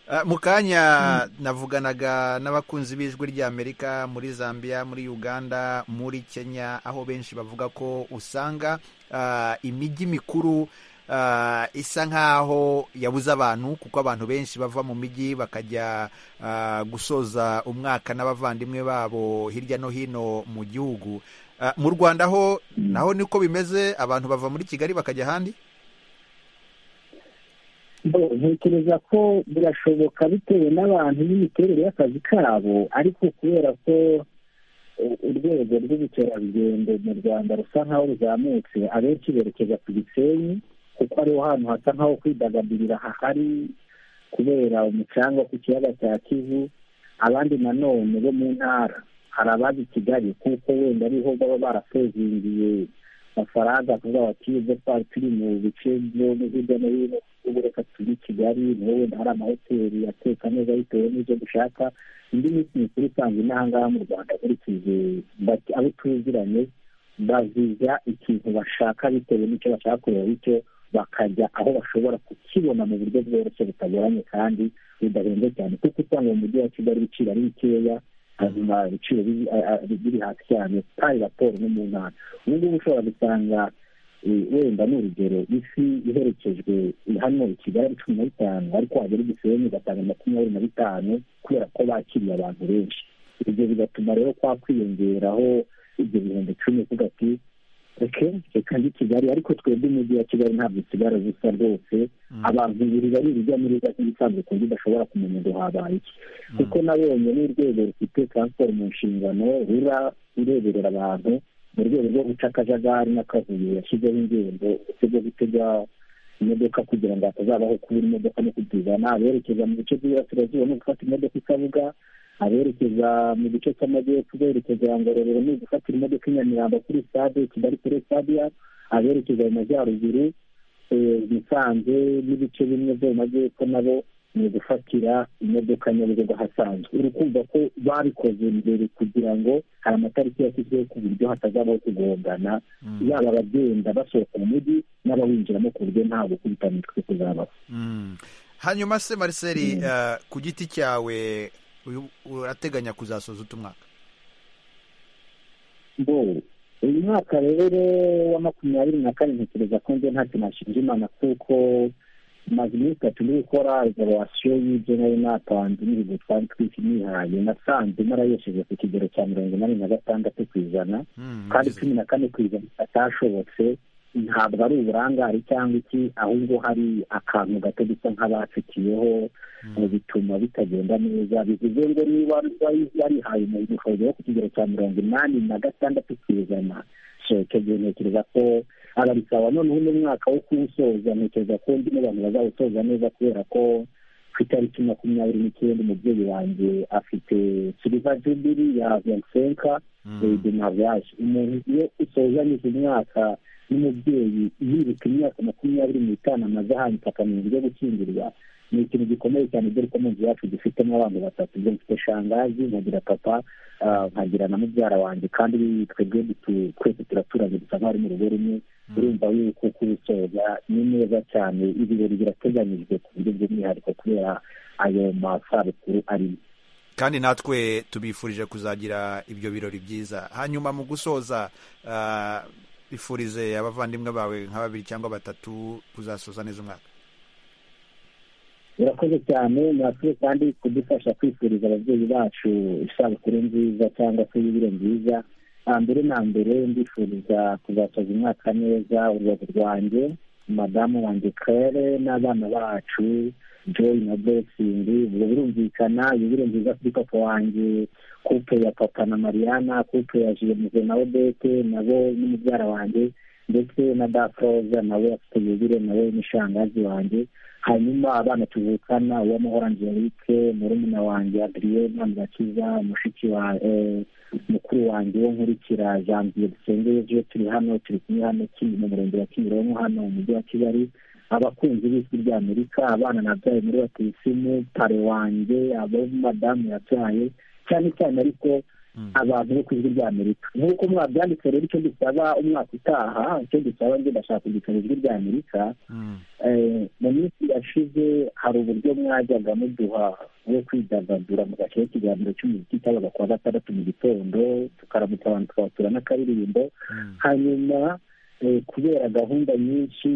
Ah, mu kanya navuganaga n'abakunzi b'ijwi ry'amerika muri zambia muri uganda muri kenya aho benshi bavuga ko usanga ah, imijyi mikuru ah, isa nk'aho yabuze abantu kuko abantu benshi bava mu mijyi bakajya ah, gusoza umwaka n'abavandimwe babo hirya no hino mu gihugu Ah, mu rwanda ho naho niko bimeze abantu bava muri kigali bakajya ahandi Bo- ntekereza ko birashoboka bitewe n'abantu n'imiterere y'akazi kabo ariko kubera ko u- urwego rw'ubukerarugendo mu rwanda rusa nkaho ruzamutse abenshi berekeza ku gisenyi kuko ariho hantu hasa nkaho kwidagadurira hahari kubera umucanga wo ku kiyaga cya kivu abandi nanone bo mu ntara hari abazi kigali kuko wenda ariho baba barasezingiye amafaranga kuvuga bati ibyo twari turi mu bice byo hirya no hino ubu reka tujye i kigali niho wenda hari amahoteli ateka neza bitewe n'ibyo dushaka indi minsi mikuru isanzwe n'ahangaha mu rwanda nkurikije abo tuziranye baziza ikintu bashaka bitewe n'icyo bashaka kureba bityo bakajya aho bashobora kukibona mu buryo bworoshye butagoranye kandi budahenze cyane kuko usanga mu mujyi wa kigali ibiciro ari bikeya hanyuma ibiciro biri- a- a- biri hasi cyane kandi raporo no mu ntara ubu ngubu ushobora gusanga eh, wenda ni urugero ifi iherekejwe hano i kigali ari cumi na bitanu ariko wagera i gisenyi ugasanga makumyabiri na bitanu kubera ko bakiriye abantu benshi ibyo bigatuma rero kwa kwiyongeraho ibyo bihumbi icumi uvuga ati reka reka ndi kigali ariko twebwe umujyi wa kigali ntabwo usigara busa rwose abantu biri bari urujya n'uruza nk'ibisanzwe ku buryo udashobora kumenya ngo habaye iki kuko nabonye n'urwego rufite taransiporo mu nshingano rura rureberera abantu mu rwego rwo guca akajagari n'akavuyo yashyizeho ingengo ndetse rwo gutega imodoka kugira ngo hatazabaho kubura imodoka no kuzizana aberekeza mu bice by'iburasirazuba no gufata imodoka i kabuga aberekeza mu gice cy'amajyepfo berekeza ngororero ni ugufatira imodoka i nyamirambo kuri stade kigali kuri stade aberekeza mu majyaruguru eh, musanze n'ibice bimwe byo mu majyepfo nabo ni ugufatira imodoka nyabugogo ahasanzwe uri kumva ko babikoze mbere kugira ngo hari amatariki yashyizweho ku buryo hatazabaho kugongana yaba abagenda basohoka mu mujyi n'abawinjiramo ku buryo nta gukubitana imitwe kuzabaho Mm. hanyuma se mariseli eh, ku giti cyawe uyu- urateganya kuzasoza utu mwaka ngo uyu mwaka rero wa makumyabiri na kane ntekereza ko njye ntacyo nashinja imana kuko maze iminsi itatu ndi gukora evaluwasiyo y'ibyo nari natanze n'ibigo twari twisi nihaye nasanze narayesheje ku kigero cya mirongo inani na gatandatu ku ijana kandi cumi na kane ku ijana atashobotse ntabwo ari uburangare cyangwa iki ahubwo hari akantu gato dusa nk'abacukiyeho ngo bituma bitagenda neza bivuze ngo niba wari warihaye umuntu ushoboye wo ku kigero cya mirongo inani na gatandatu ku ijana so icyo gihe ntekereza ko arabisawa noneho n'umwaka wo kuwusoza ntekereza ko undi n'abantu bazawusoza neza kubera ko ku itariki makumyabiri n'icyenda umubyeyi wanjye afite siliva jubiri ya viyansenka de mariage umuntu iyo usozanyije umwaka n'umubyeyi yibuka imyaka makumyabiri n'itanu amaze ahanyuka akamenya uburyo gukingirwa ni ikintu gikomeye cyane dore ko mu nzu yacu dufitemo abantu batatu ibyo mfite shangazi nkagira papa ah, nkagira na mubyara wanjye kandi twebwe dutu- twese turaturanye dusa nk'abari mu rugo rumwe urumva yuko kubisoza ni neza cyane ibirori birateganyijwe ku buryo bw'umwihariko kubera ayo masabukuru arimo kandi natwe tubifurije kuzagira ibyo birori byiza hanyuma mu gusoza ah, bifurize abavandimwe bawe nka babiri cyangwa batatu kuzasoza neza umwaka murakoze cyane murakoze kandi kudufasha kwifuriza ababyeyi bacu isabukuru nziza cyangwa se y'ibiro nziza Ah, mbere na mbere ndifuriza kuzasoza umwaka neza urubavu rwanjye madamu wanjye claire n'abana bacu joy na blessing ubwo birumvikana ibiro nziza kuri papa wanjye kupe ya papa na mariana kupe ya jemuze na odete nabo n'umubyara wanjye ndetse na dafroza nawe afite yubire nawe n'ishangazi wanjye hanyuma abana tuvukana uwamahoro angelique murumuna wanjye adriyena murakiza mushiki wa eh, mukuru wanjye wo nkurikira janvier dusengeye byo turi hano turi kumwe hano kindi mu murenge wa kimironko hano mu mujyi wa kigali abakunzi b'ijwi ry'amerika abana nabyaye muri batisimu pare wanjye abo madamu yabyaye cyane cyane ariko abantu bo ku ijwi ry'amerika nk'uko mwabyanditse rero icyo dusaba umwaka utaha icyo dusaba njye ndashaka kugitana ijwi ry'amerika Eh, mu minsi yashize hari uburyo mwajyaga muduha bwo kwidagadura mugashyiraho ikiganiro cy'umuziki cyabaga kuwa gatandatu mu gitondo tukaramutsa abantu tukabatura n'akaririmbo hanyuma eh, kubera gahunda nyinshi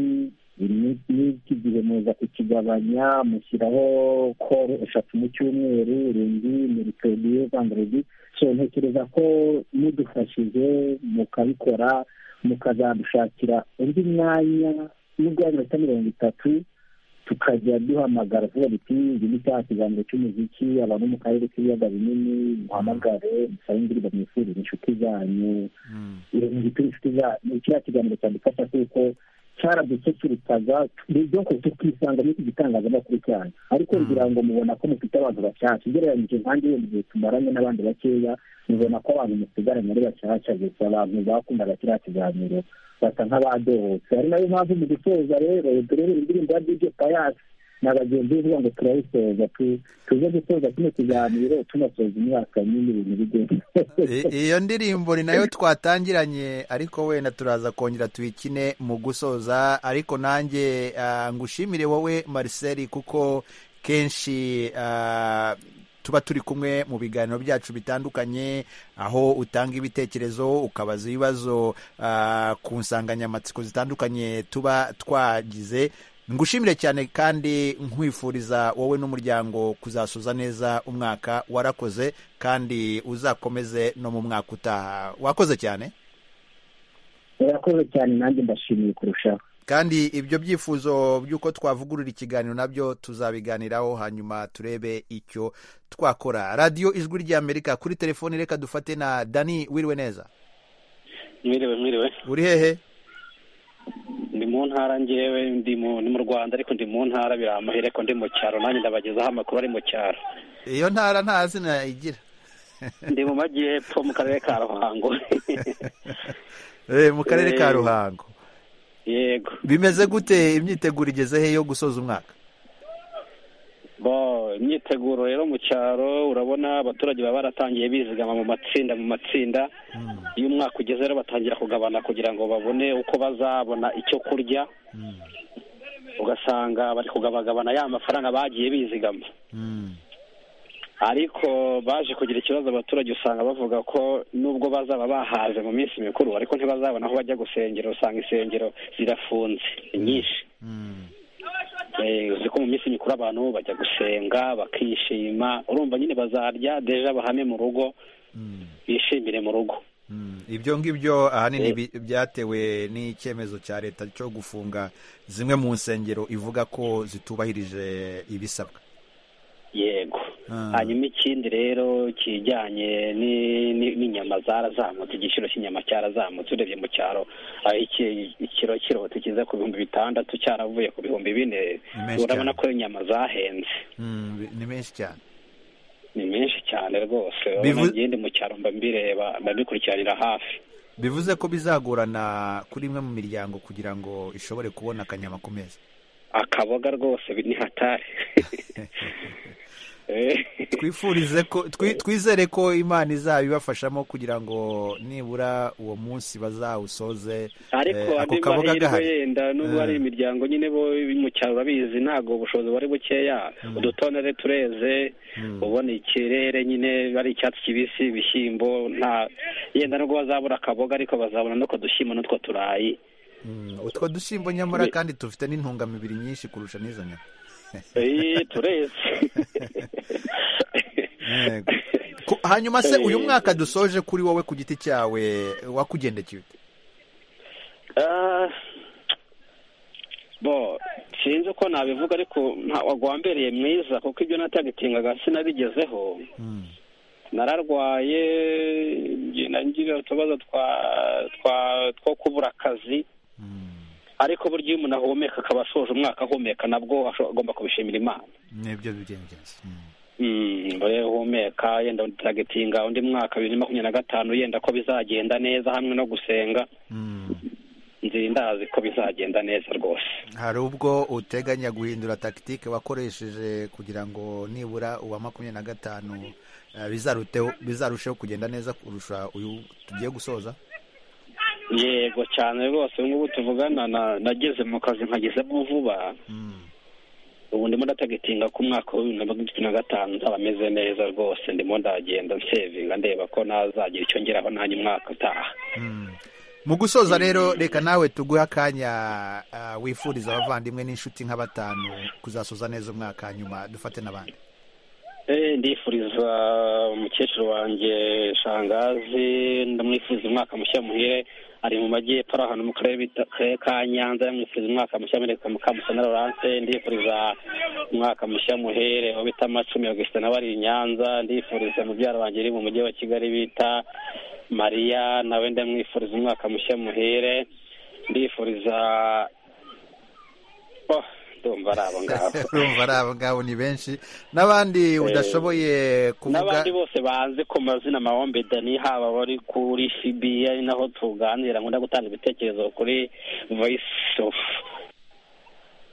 ni- n'iki gihe muza kukigabanya mushyiraho koro eshatu mu cyumweru rundi muri pediye vanderedi so ntekereza ko mudufashije mukabikora mukazadushakira undi mwanya nubwo ari iminota mirongo itatu tukajya duhamagara tuvuga duti iki ni cya kiganiro cy'umuziki abantu mu karere k'ibiyaga binini muhamagare musabe indirimbo mwifuriza inshuti zanyu iyo inshuti za ni kiriya kiganiro cyadufasha kuko cyaradususurutsaga ni ibyo ku tukisanga n'iki gitangazamakuru cyanyu ariko ngira ngo mubona ko mufite abantu bashyashya ugereranyije nkange wenda igihe tumaranye n'abandi bakeya mubona ko abantu musigaranye ari bashyashya gusa abantu bakundaga kiriya kiganiro basa nk'abadohotse ari nayo mpamvu mu gusoza rero turebe indirimbo ya dj payasi na bagenzi be ngo turayisoza tuze gusoza kino kiganiro tunasoza imyaka nyine ibintu bigenda iyo ndirimbo ni nayo twatangiranye ariko wenda turaza kongera tuyikine mu gusoza ariko nanjye ah, ngushimire wowe Marcel kuko kenshi ah, tuba turi kumwe mu biganiro byacu bitandukanye aho utanga ibitekerezo ukabaza ibibazo ah, ku nsanganyamatsiko zitandukanye tuba twagize ngushimire cyane kandi nkwifuriza wowe n'umuryango kuzasoza neza umwaka warakoze kandi uzakomeze no mu mwaka utaha wakoze cyane murakoze cyane nanjye ndashimiye kurushaho kandi ibyo byifuzo by'uko twavugurura ikiganiro nabyo tuzabiganiraho hanyuma turebe icyo twakora radiyo ijwi ry'amerika kuri telefoni reka dufate na dani wiriwe neza mwiriwe mwiriwe uri hehe ndi mu ntara ngewe ndi mu ni mu rwanda ariko ndi mu ntara biramahire ko ndi mu cyaro nanjye ndabagezaho amakuru ari mu cyaro iyo ntara nta zina igira ndi mu majyepfo mu karere ka ruhango Eh, mu karere ka ruhango yego bimeze gute imyiteguro igeze he yo gusoza umwaka bo imyiteguro rero mu cyaro urabona abaturage baba baratangiye bizigama mu matsinda mu matsinda iyo umwaka ugeze rero batangira kugabana kugira ngo babone uko bazabona icyo kurya ugasanga bari kugabagabana ya mafaranga bagiye bizigama ariko baje kugira ikibazo abaturage usanga bavuga ko nubwo bazaba bahaze mu minsi mikuru ariko ntibazabona aho bajya gusengera usanga insengero zirafunze ni nyinshi uzi ko mu minsi mikuru abantu bajya gusenga bakishima urumva nyine bazarya deja bahame mu rugo bishimire mu rugo ibyo ngibyo ahanini bi- byatewe n'icyemezo cya leta cyo gufunga zimwe mu nsengero ivuga ko zitubahirije ibisabwa yego Ah. hanyuma ikindi rero kijyanye ni- ni- n'inyama zarazamutse igiciro cy'inyama cyarazamutse urebye mu cyaro aho iki- ikiro kiroti kiza ku bihumbi bitandatu cyaravuye ku bihumbi bine Ni menshi urabona cyane. ko inyama zahenze Mm, bi- ni menshi cyane ni menshi cyane rwose Bivu- urabona ngende mu cyaro mba mbireba mba mbikurikiranira hafi bivuze ko bizagorana kuri imwe mu miryango kugira ngo ishobore kubona akanyama ku meza akaboga rwose ni hatari Eh, twifurize ko twi- twizere ko imana izabibafashamo kugira ngo nibura uwo munsi bazawusoze eh, ariko ako andi kaboga mahirwe gahari yenda n'ubwo Eh. hari imiryango nyine bo mu cyaro urabizi ntabwo ubushobozi bari bukeya udutonore tureze ubona ikirere nyine ari icyatsi kibisi ibishyimbo nta yenda nubwo bazabura akaboga ariko bazabona n'utwo dushyimbo n'utwo turayi Mm, utwo dushyimbo nyamara kandi dufite n'intungamubiri nyinshi kurusha n'izo nyama Eh, tureze Yego. Ku- hanyuma se uyu Eh. mwaka dusoje kuri wowe ku giti cyawe wakugendekeye ute? Ah, bo sinzi uko nabivuga ariko nta- wagwambereye mwiza kuko ibyo natagitingaga sinabigezeho nararwaye ngenda ngira utubazo twa twa two kubura akazi ariko burya iyo umuntu ahumeka akaba asoje umwaka ahumeka nabwo asho- agomba kubishimira imana nibyo bigenzi mbere uhumeka yenda turagetinga undi mwaka bibiri na makumyabiri na gatanu yenda ko bizagenda neza hamwe no gusenga nzi ndazi ko bizagenda neza rwose hari ubwo uteganya guhindura tagitike wakoresheje kugira ngo nibura uwa makumyabiri na gatanu eh, bizaruteho- bizarusheho kugenda neza kurusha uyu tugiye gusoza yego cyane rwose ubu ngubu tuvugana na- nageze mu kazi nkagezemo vuba ubu ndimo ndatagitinga ko umwaka wa bibiri na makumyabiri na gatanu nzaba meze neza rwose ndimo ndagenda nsevinga ndeba ko nazagira icyo ngeraho nanjye umwaka utaha mu gusoza rero reka nawe tuguhe akanya ah, wifuriza abavandimwe n'inshuti nka batanu kuzasoza neza umwaka hanyuma dufate n'abandi Eh, ndifuriza umukecuru wanjye shangazi ndamwifuriza umwaka mushya muhire ari mu majyepfo ari ahantu mu karere bita- karere ka nyanza ndamwifuriza umwaka mushya muhire ka mukamusana lorance ndifuriza umwaka mushya muhere aho bita macumi augustin nawe ari i nyanza ndifuriza mubyara wanjye uri mu mujyi wa kigali bita mariya nawe ndamwifuriza umwaka mushya muhere ndifuriza ndumva ari abo ngabo urumva ari abo ngabo ni benshi n'abandi udashoboye kuvuga n'abandi bose banze ku mazina mahombe dani haba bari kuri fibi ari naho tuganira nkunda gutanga ibitekerezo kuri voice of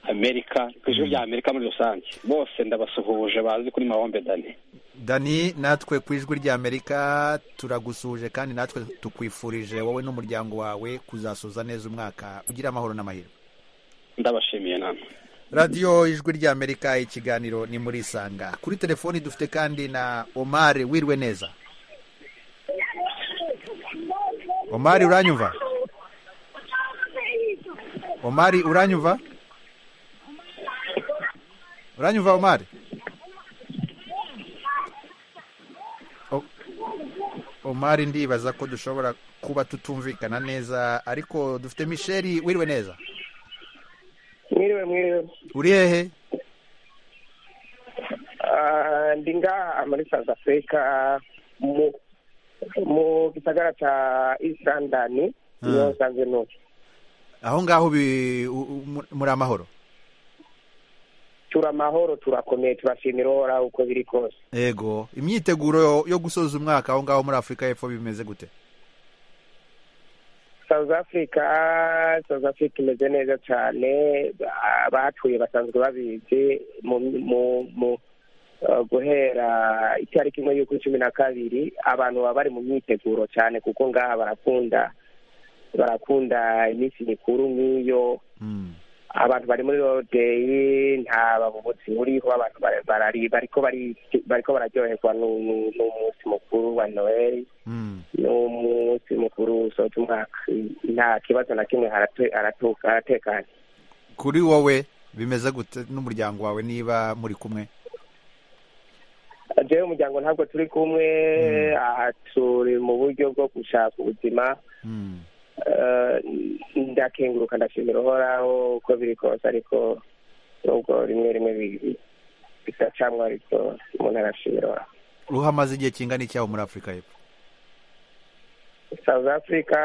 amerika ku ijwi rya amerika muri rusange bose ndabasuhuje bazi kuri mahombe dani dani natwe ku ijwi ry'amerika turagusuhuje kandi natwe tukwifurije wowe n'umuryango wawe kuzasoza neza umwaka ugira amahoro n'amahirwe ndabashimiye namwe radiyo ijwi ry'amerika ikiganiro ni muri isanga kuri telefoni dufite kandi na omari wirwe neza omari uranyumva omari uranyumva uranyumva omari O- omari ndibaza ko dushobora kuba tutumvikana neza ariko dufite misheri wirwe neza mwiriwe mwiriwe uri hehe Ah, ndi ngaha muri south africa mu mu gisagara ca east london niho Ah. nsanzwe nubu aho ngaho bi- u- u- mu- muri amahoro turi amahoro turakomeye turashimira uhoraho uko biri kose yego imyiteguro yo- yo gusoza umwaka aho ngaho muri afurika y'epfo bimeze gute south africa south africa imeze neza cyane abahatuye basanzwe babizi mu mu mu eh, guhera itariki imwe y'uku cumi na kabiri abantu baba bari mu myiteguro cyane kuko ngaha barakunda barakunda iminsi mikuru nk'iyo abantu bari muri rodeyi nta babubuzi buriho abantu bara- barari- bariko bari- bariko bararyoherwa nu- nu- n'umunsi mukuru wa noel n'umunsi mukuru usoza umwaka nta kibazo na kimwe harate- haratu- haratekanye kuri wowe bimeze gute n'umuryango wawe niba muri kumwe jewe umuryango ntabwo turi kumwe aha turi mu buryo bwo gushaka ubuzima Eh, ndakenguruka ndashimira uhoraho uko biri kose ariko nubwo rimwe rimwe bi- bidacamwa ariko umuntu arashimira uhoraho ruhamaze igihe kingana iki aho muri afurika y'epfo south africa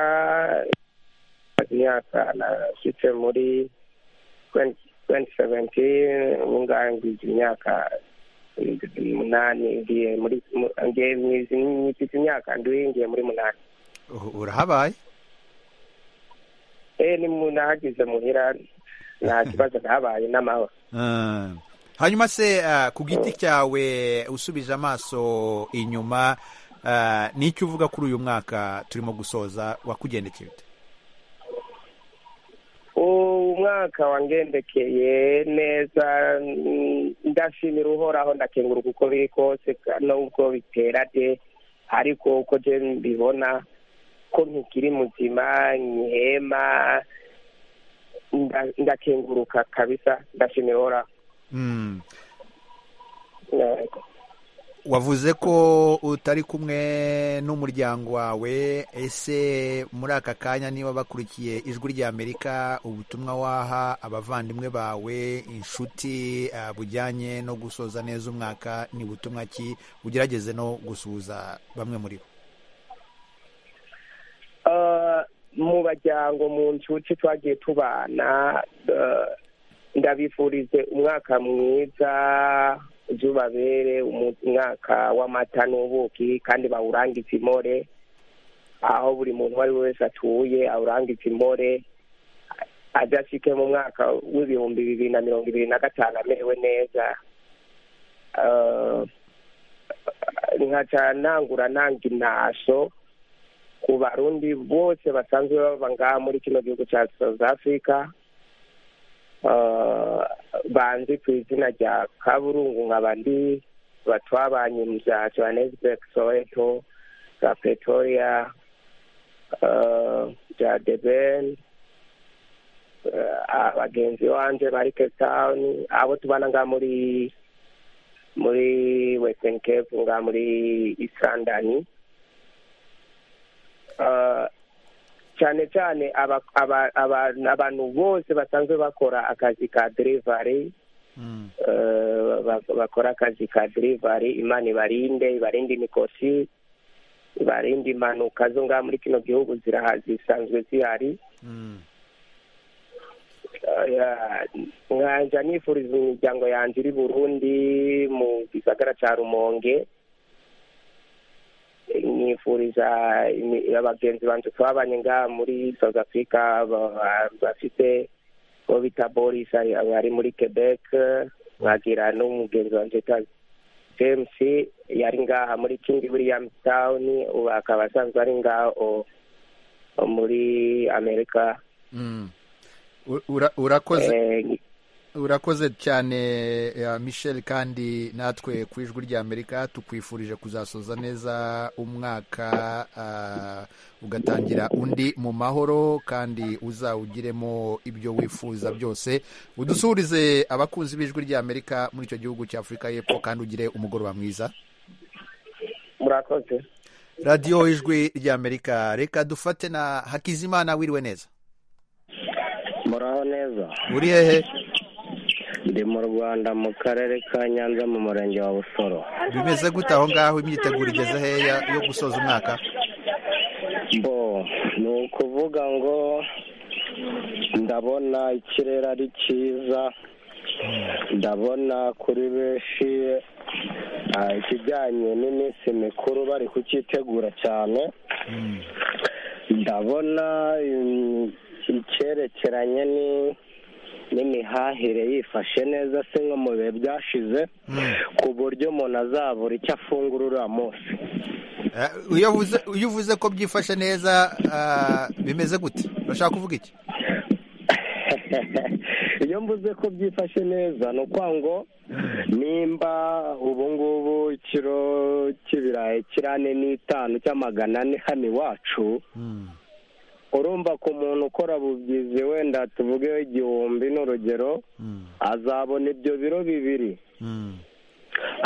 imyaka nashitse muri 2017 mungahe ngize imyaka umunani ngiye muri mu- ngiye mwizi nyifite imyaka ndwi ngiye muri munani U- urahabaye eh ni mu- nahagize muhira nta kibazo ntabaye n'amahoro Ah. hanyuma se ah, ku giti cyawe usubije amaso inyuma ah, ni iki uvuga kuri uyu mwaka turimo gusoza wakugendekeye ute umwaka wangendekeye neza mm, ndashimira uhoraho ndakenguruka uko biri kose ka- nubwo bitera de ariko uko je mbibona ko ntikiri muzima nkihema nda- ndakenguruka kabisa ndashimira uhoraho Mm. Yego. wavuze ko utari kumwe n'umuryango wawe ese muri aka kanya niba bakurikiye ijwi ry'amerika ubutumwa waha abavandimwe bawe inshuti ah, bujyanye no gusoza neza umwaka ni butumwa ki ugerageze no gusuhuza bamwe muri bo Eh, mu baryango mu nshuti twagiye tubana eh, ndabifurize umwaka mwiza zubabere umwaka w'amata n'ubuki kandi bawurangize imore aho buri muntu uwo ari we wese atuye awurangize imore ajya ashike mu mwaka w'ibihumbi bibiri na mirongo ibiri na gatanu amerewe neza Eh, nkaca nangura nanga intaso ku barundi bose basanzwe baba ngaha muri kino gihugu cya south africa Eh, banzi ku izina rya kaburungu nkaba ndi batwabanye mu bya johannesburg soweto bya pretoria eh, bya deben abagenzi banje bari cape town abo tubana ngaha muri muri western cape ngaha muri east london Ah, cyane cyane aba- aba- aba- abantu bose basanzwe bakora akazi ka delivery eh, ba- bakora akazi ka delivery imana ibarinde ibarinde imikosi ibarinde impanuka zo ngaha muri kino gihugu ziraha zisanzwe zihari nkajya nifuriza imiryango yanjye iri burundi mu gisagara cya rumonge nifuriza imi- abagenzi banjye twabanye ngaha muri south africa ba- ba- bafite uwo bita boris ari ari muri quebec nkagira n'umugenzi wanjye utazi james yari ngaha muri king william town ubu akaba asanzwe ari ngaha o- o muri amerika Mm. U- ura- urakoze Eh, urakoze cyane eh, michel kandi natwe ku ijwi rya amerika tukwifurije kuzasoza neza umwaka ah, ugatangira undi mu mahoro kandi uzawugiremo ibyo wifuza byose udusuhurize abakunzi b'ijwi rya amerika muri icyo gihugu cya afurika y'epfo kandi ugire umugoroba mwiza murakoze radiyo ijwi rya amerika reka dufate na hakizimana wiriwe neza muraho neza uri hehe ndi mu rwanda mu karere ka nyanza mu murenge wa busoro bimeze gute aho ngaho imyiteguro igeze heya yo gusoza umwaka bo ni ukuvuga ngo ndabona ikirere ari cyiza ndabona kuri benshi ah, ikijyanye n'iminsi mikuru bari kucyitegura cyane ndabona mm, icyerekeranye ni- n'imihahire yifashe neza se nko mu bihe byashize ku buryo umuntu azabura icyo afungura uriya munsi Eh, iyo uvuze iyo uvuze ko byifashe neza ah, bimeze gute urashaka kuvuga iki iyo mvuze ko byifashe neza ni ukuvuga ngo nimba ubu ngubu ikiro cy'ibirayi kiri ane n'itanu cy'amagana ane hano iwacu urumva ku muntu ukora bubyizi wenda tuvuge igihumbi n'urugero azabona ibyo biro bibiri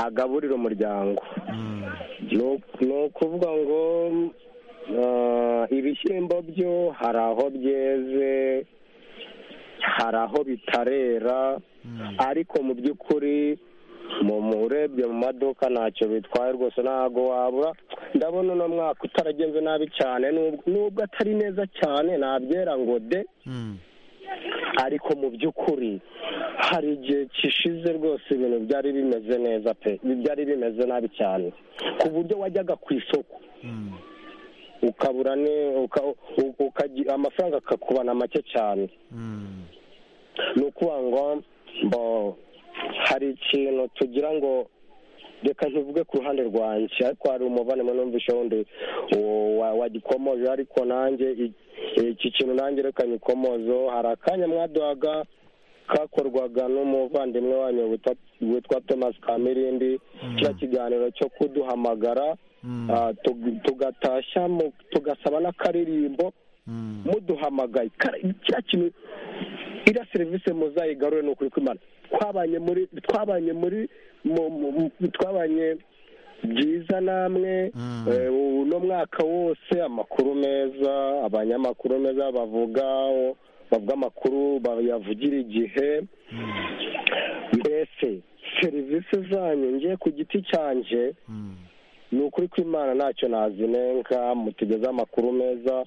agaburira umuryango ni uku- ni ukuvuga ngo ah, ibishyimbo byo hari aho byeze hari aho bitarera ariko mu by'ukuri mu mu- urebye mu maduka ntacyo bitwaye rwose ntabwo wabura ndabona uno mwaka utaragenze nabi cyane nubwo nubwo atari neza cyane nabyera ngo de ariko mu by'ukuri hari igihe kishize rwose ibintu byari bimeze neza pe byari bimeze nabi cyane ku buryo wajyaga ku isoko ukabura ne uka- u- ukagira- amafaranga akakubana make cyane ni ukuvuga ngo mbo hari ikintu tugira ngo reka ntivuge ku ruhande rwanjye ariko hari umubare numvishe wundi wo- wa- wagikomoje ariko nanjye i- iki kintu nanjye reka nyikomozo hari akanya mwaduhaga kakorwaga n'umuvandimwe wanyu witwa- witwa thomas kamirindi kiriya kiganiro cyo kuduhamagara ah, tug- tugatashya mu- tugasaba n'akaririmbo muduhamagaye Kara- kiriya kintu iriya serivisi muzayigarure ni ukuri kw'imana twabanye muri twabanye muri mu- mu- mu- twabanye byiza namwe eh, uno mwaka wose amakuru meza abanyamakuru meza bavuga bavuga amakuru bayavugira igihe mbese serivisi zanyu ngiye ku giti cyanjye ni ukuri kw'imana ntacyo nazinenga mutugeze amakuru meza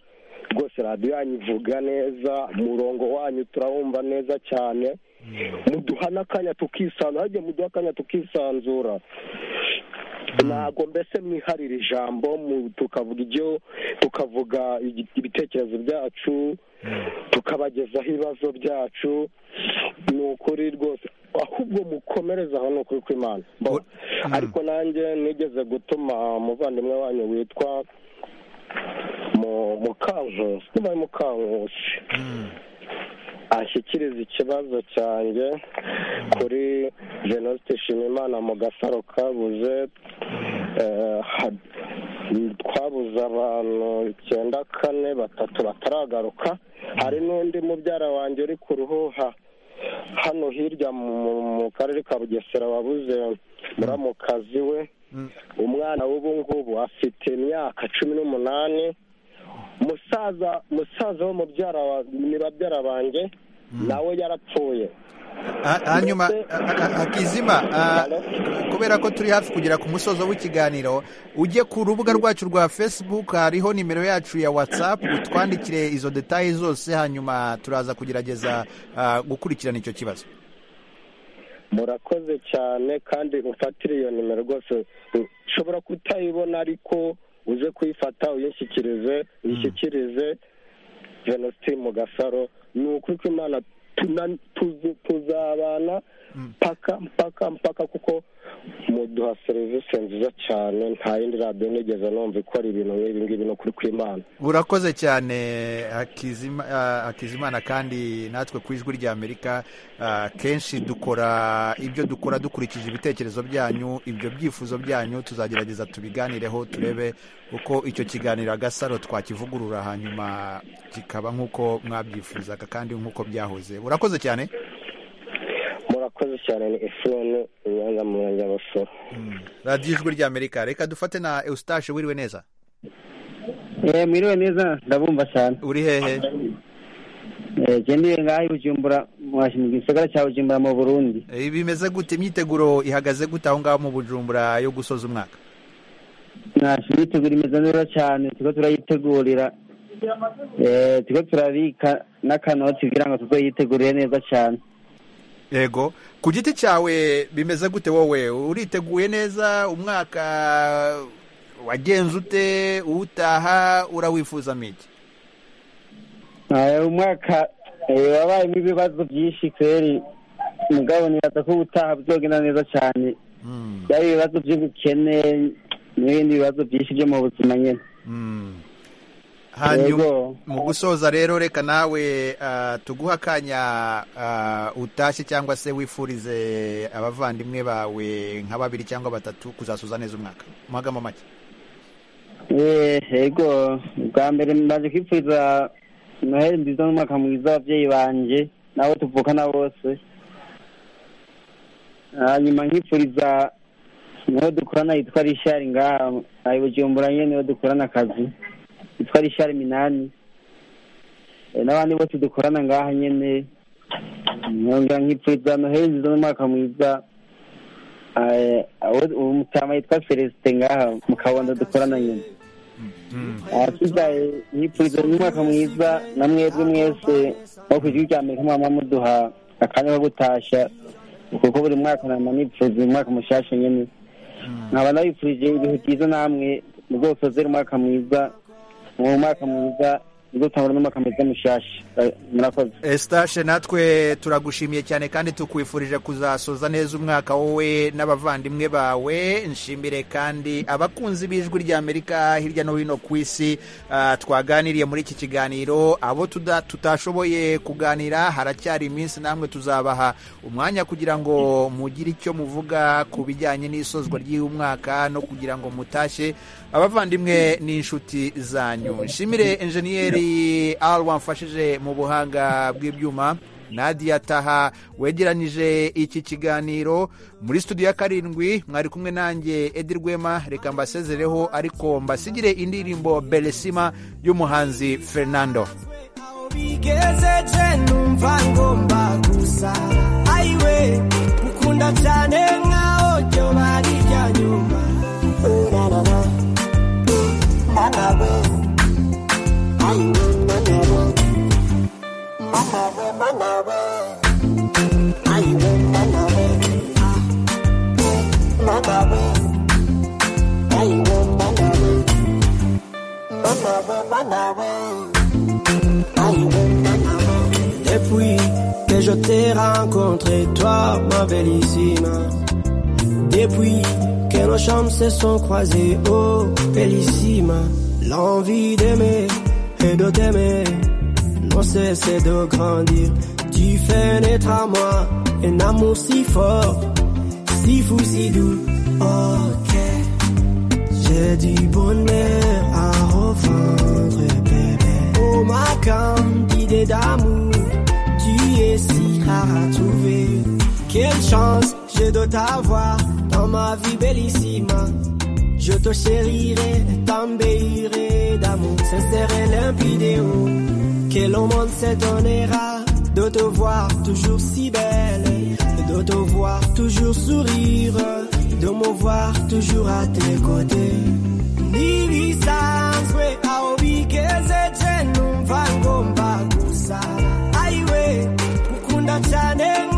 rwose radiyo yanyu ivuga neza umurongo wanyu turawumva neza cyane muduha n'akanya tukisanzura hagiye muduha akanya tukisanzura ntabwo mbese mwiharira ijambo mu- tukavuga ibyo tukavuga igi- ibitekerezo byacu tukabagezaho ibibazo byacu ni ukuri rwose ahubwo mukomereze aho ni ukuri kw'imana Bo, ariko nanjye nigeze gutuma umuvandimwe wanyu witwa mu- mukankusi niba ari mukankusi ashyikiriza ikibazo cyanjye kuri jenoside nshimimana mu gasaro kabuze eh, ha- twabuze abantu icyenda kane batatu bataragaruka hari n'undi mubyara wanjye uri ku ruhuha hano hirya mu mu karere ka bugesera wabuze muramukazi we umwana w'ubu ngubu afite imyaka cumi n'umunani musaza musaza wo mubyara wa ni babyara banjye nawe yarapfuye hanyuma akizima kubera ko turi hafi kugera ku musozo w'ikiganiro ujye ku rubuga rwacu rwa facebook hariho nimero yacu ya whatsapp utwandikire izo detaye zose hanyuma turaza kugerageza ah, gukurikirana icyo kibazo murakoze cyane kandi ufatire iyo nimero rwose ushobora kutayibona ariko uze kuyifata uyishyikirize uyishyikirize venositini mu gasaro ni ukuri ko imana tuna- tuzu- tuzabana mpaka mpaka mpaka kuko muduha serivisi nziza cyane nta yindi radiyo nigeze numva ikora ibintu nk'ibi ngibi ni ukuri kw'imana urakoze cyane Hakizima- ah, hakizimana kandi natwe ku ijwi ry'amerika ah, kenshi dukora ibyo dukora dukurikije ibitekerezo byanyu ibyo byifuzo byanyu tuzagerageza tubiganireho turebe uko icyo kiganiro agasaro twakivugurura hanyuma kikaba nk'uko mwabyifuzaga kandi nk'uko byahoze urakoze cyane murakoze cyane ni efuroni ubanza mu murenge wa busoro radiyo ijwi ry'amerika reka dufate na eustache wiriwe neza Eh, mwiriwe neza ndabumva cyane uri hehe gendiye ngaho bujumbura mu gisagara cya bujumbura mu burundi Eh, bimeze gute imyiteguro ihagaze gute aho ngaho mu bujumbura yo gusoza umwaka nasho imyiteguro imeze neza cyane turiko turayitegurira Eh, turiko turabika n'akanoti kugira ngo tuzoyitegurire neza cyane yego ku giti cyawe bimeze gute wowe uriteguye neza umwaka wagenze ute utaha urawifuza miki Eh, umwaka eh, wabayemo ibibazo byinshi kweri mugabo nibaza ko ubutaha buzogenda neza cyane byaba ibibazo by'ubukene n'ibindi bibazo byinshi byo mu buzima nyine hanyuma Yego. mu gusoza rero reka nawe ah, tuguhe akanya ah, utashye cyangwa se wifurize abavandimwe bawe nka babiri cyangwa batatu kuzasoza neza umwaka mu magambo make Eh, yego bwa mbere mbaje kwipfuriza noheli nziza n'umwaka mwiza w'ababyeyi banje n'abo tuvukana bose hanyuma nkipfuriza niho dukorana yitwa rishari ngaha ari bujumbura nyine niho dukorana akazi yitwa rishari minani Eh, n'abandi bose dukorana ngaha nyine nkongera nkipfuriza noheli nziza n'umwaka mwiza Eh, abo- uwo mutama yitwa celestin ngaha mu kabondo dukorana nyine ahasigaye yipfuriza n'umwaka mwiza na mwebwe mwese wo ku gihugu cya amerika mwama muduha akanya ko gutashya kuko buri mwaka nama nipfuza umwaka mushasha nyene nkaba nabipfurije ibihe byiza namwe muzosozere umwaka mwiza mu mwaka mwiza muzotangura n'umwaka mwiza mushasha Eh, murakoze Eustache natwe turagushimiye cyane kandi tukwifurije kuzasoza neza umwaka wowe n'abavandimwe bawe nshimire kandi abakunzi b'ijwi ry'amerika hirya no hino ku isi ah, twaganiriye muri iki kiganiro abo tuda- tutashoboye kuganira haracyari iminsi namwe tuzabaha umwanya kugira ngo mugire icyo muvuga ku bijyanye n'isozwa ry'umwaka no kugira ngo mutashye abavandimwe n'inshuti zanyu nshimire enjeniyeri ari wamfashije mu buhanga bw'ibyuma nadia taha wegeranyije iki kiganiro muri studio ya karindwi mwari kumwe nanjye edi rwema reka mbasezereho ariko mbasigire indirimbo beresima y'umuhanzi fernando bigejeje numva ngomba gusa ayiwe ukunda cyane nkaho ryo bari rya nyuma Urarara, manawe, ayiwe, manawe, manawe, manawe, ayiwe, manawe, manawe, ayiwe, manawe, manawe, manawe. Et puis que je t'ai rencontré, toi, ma bellissime. Depuis que nos chambres se sont croisées, oh, bellissime. L'envie d'aimer et de t'aimer non cessé de grandir. Tu fais naître à moi un amour si fort, si fou, si doux. Ok, j'ai du bonheur à revendre, bébé. Oh ma candidée d'amour, tu es si rare à trouver. Quelle chance j'ai de t'avoir dans ma vie bellissima. Je te chérirai, t'embellirai d'amour sincère et limpide. Oh, que le monde s'étonnera de te voir toujours si belle, de te voir toujours sourire, de me voir toujours à tes côtés. Nilisanzwe aubigeze je numva ngomba gusara aiwe kukunda cyane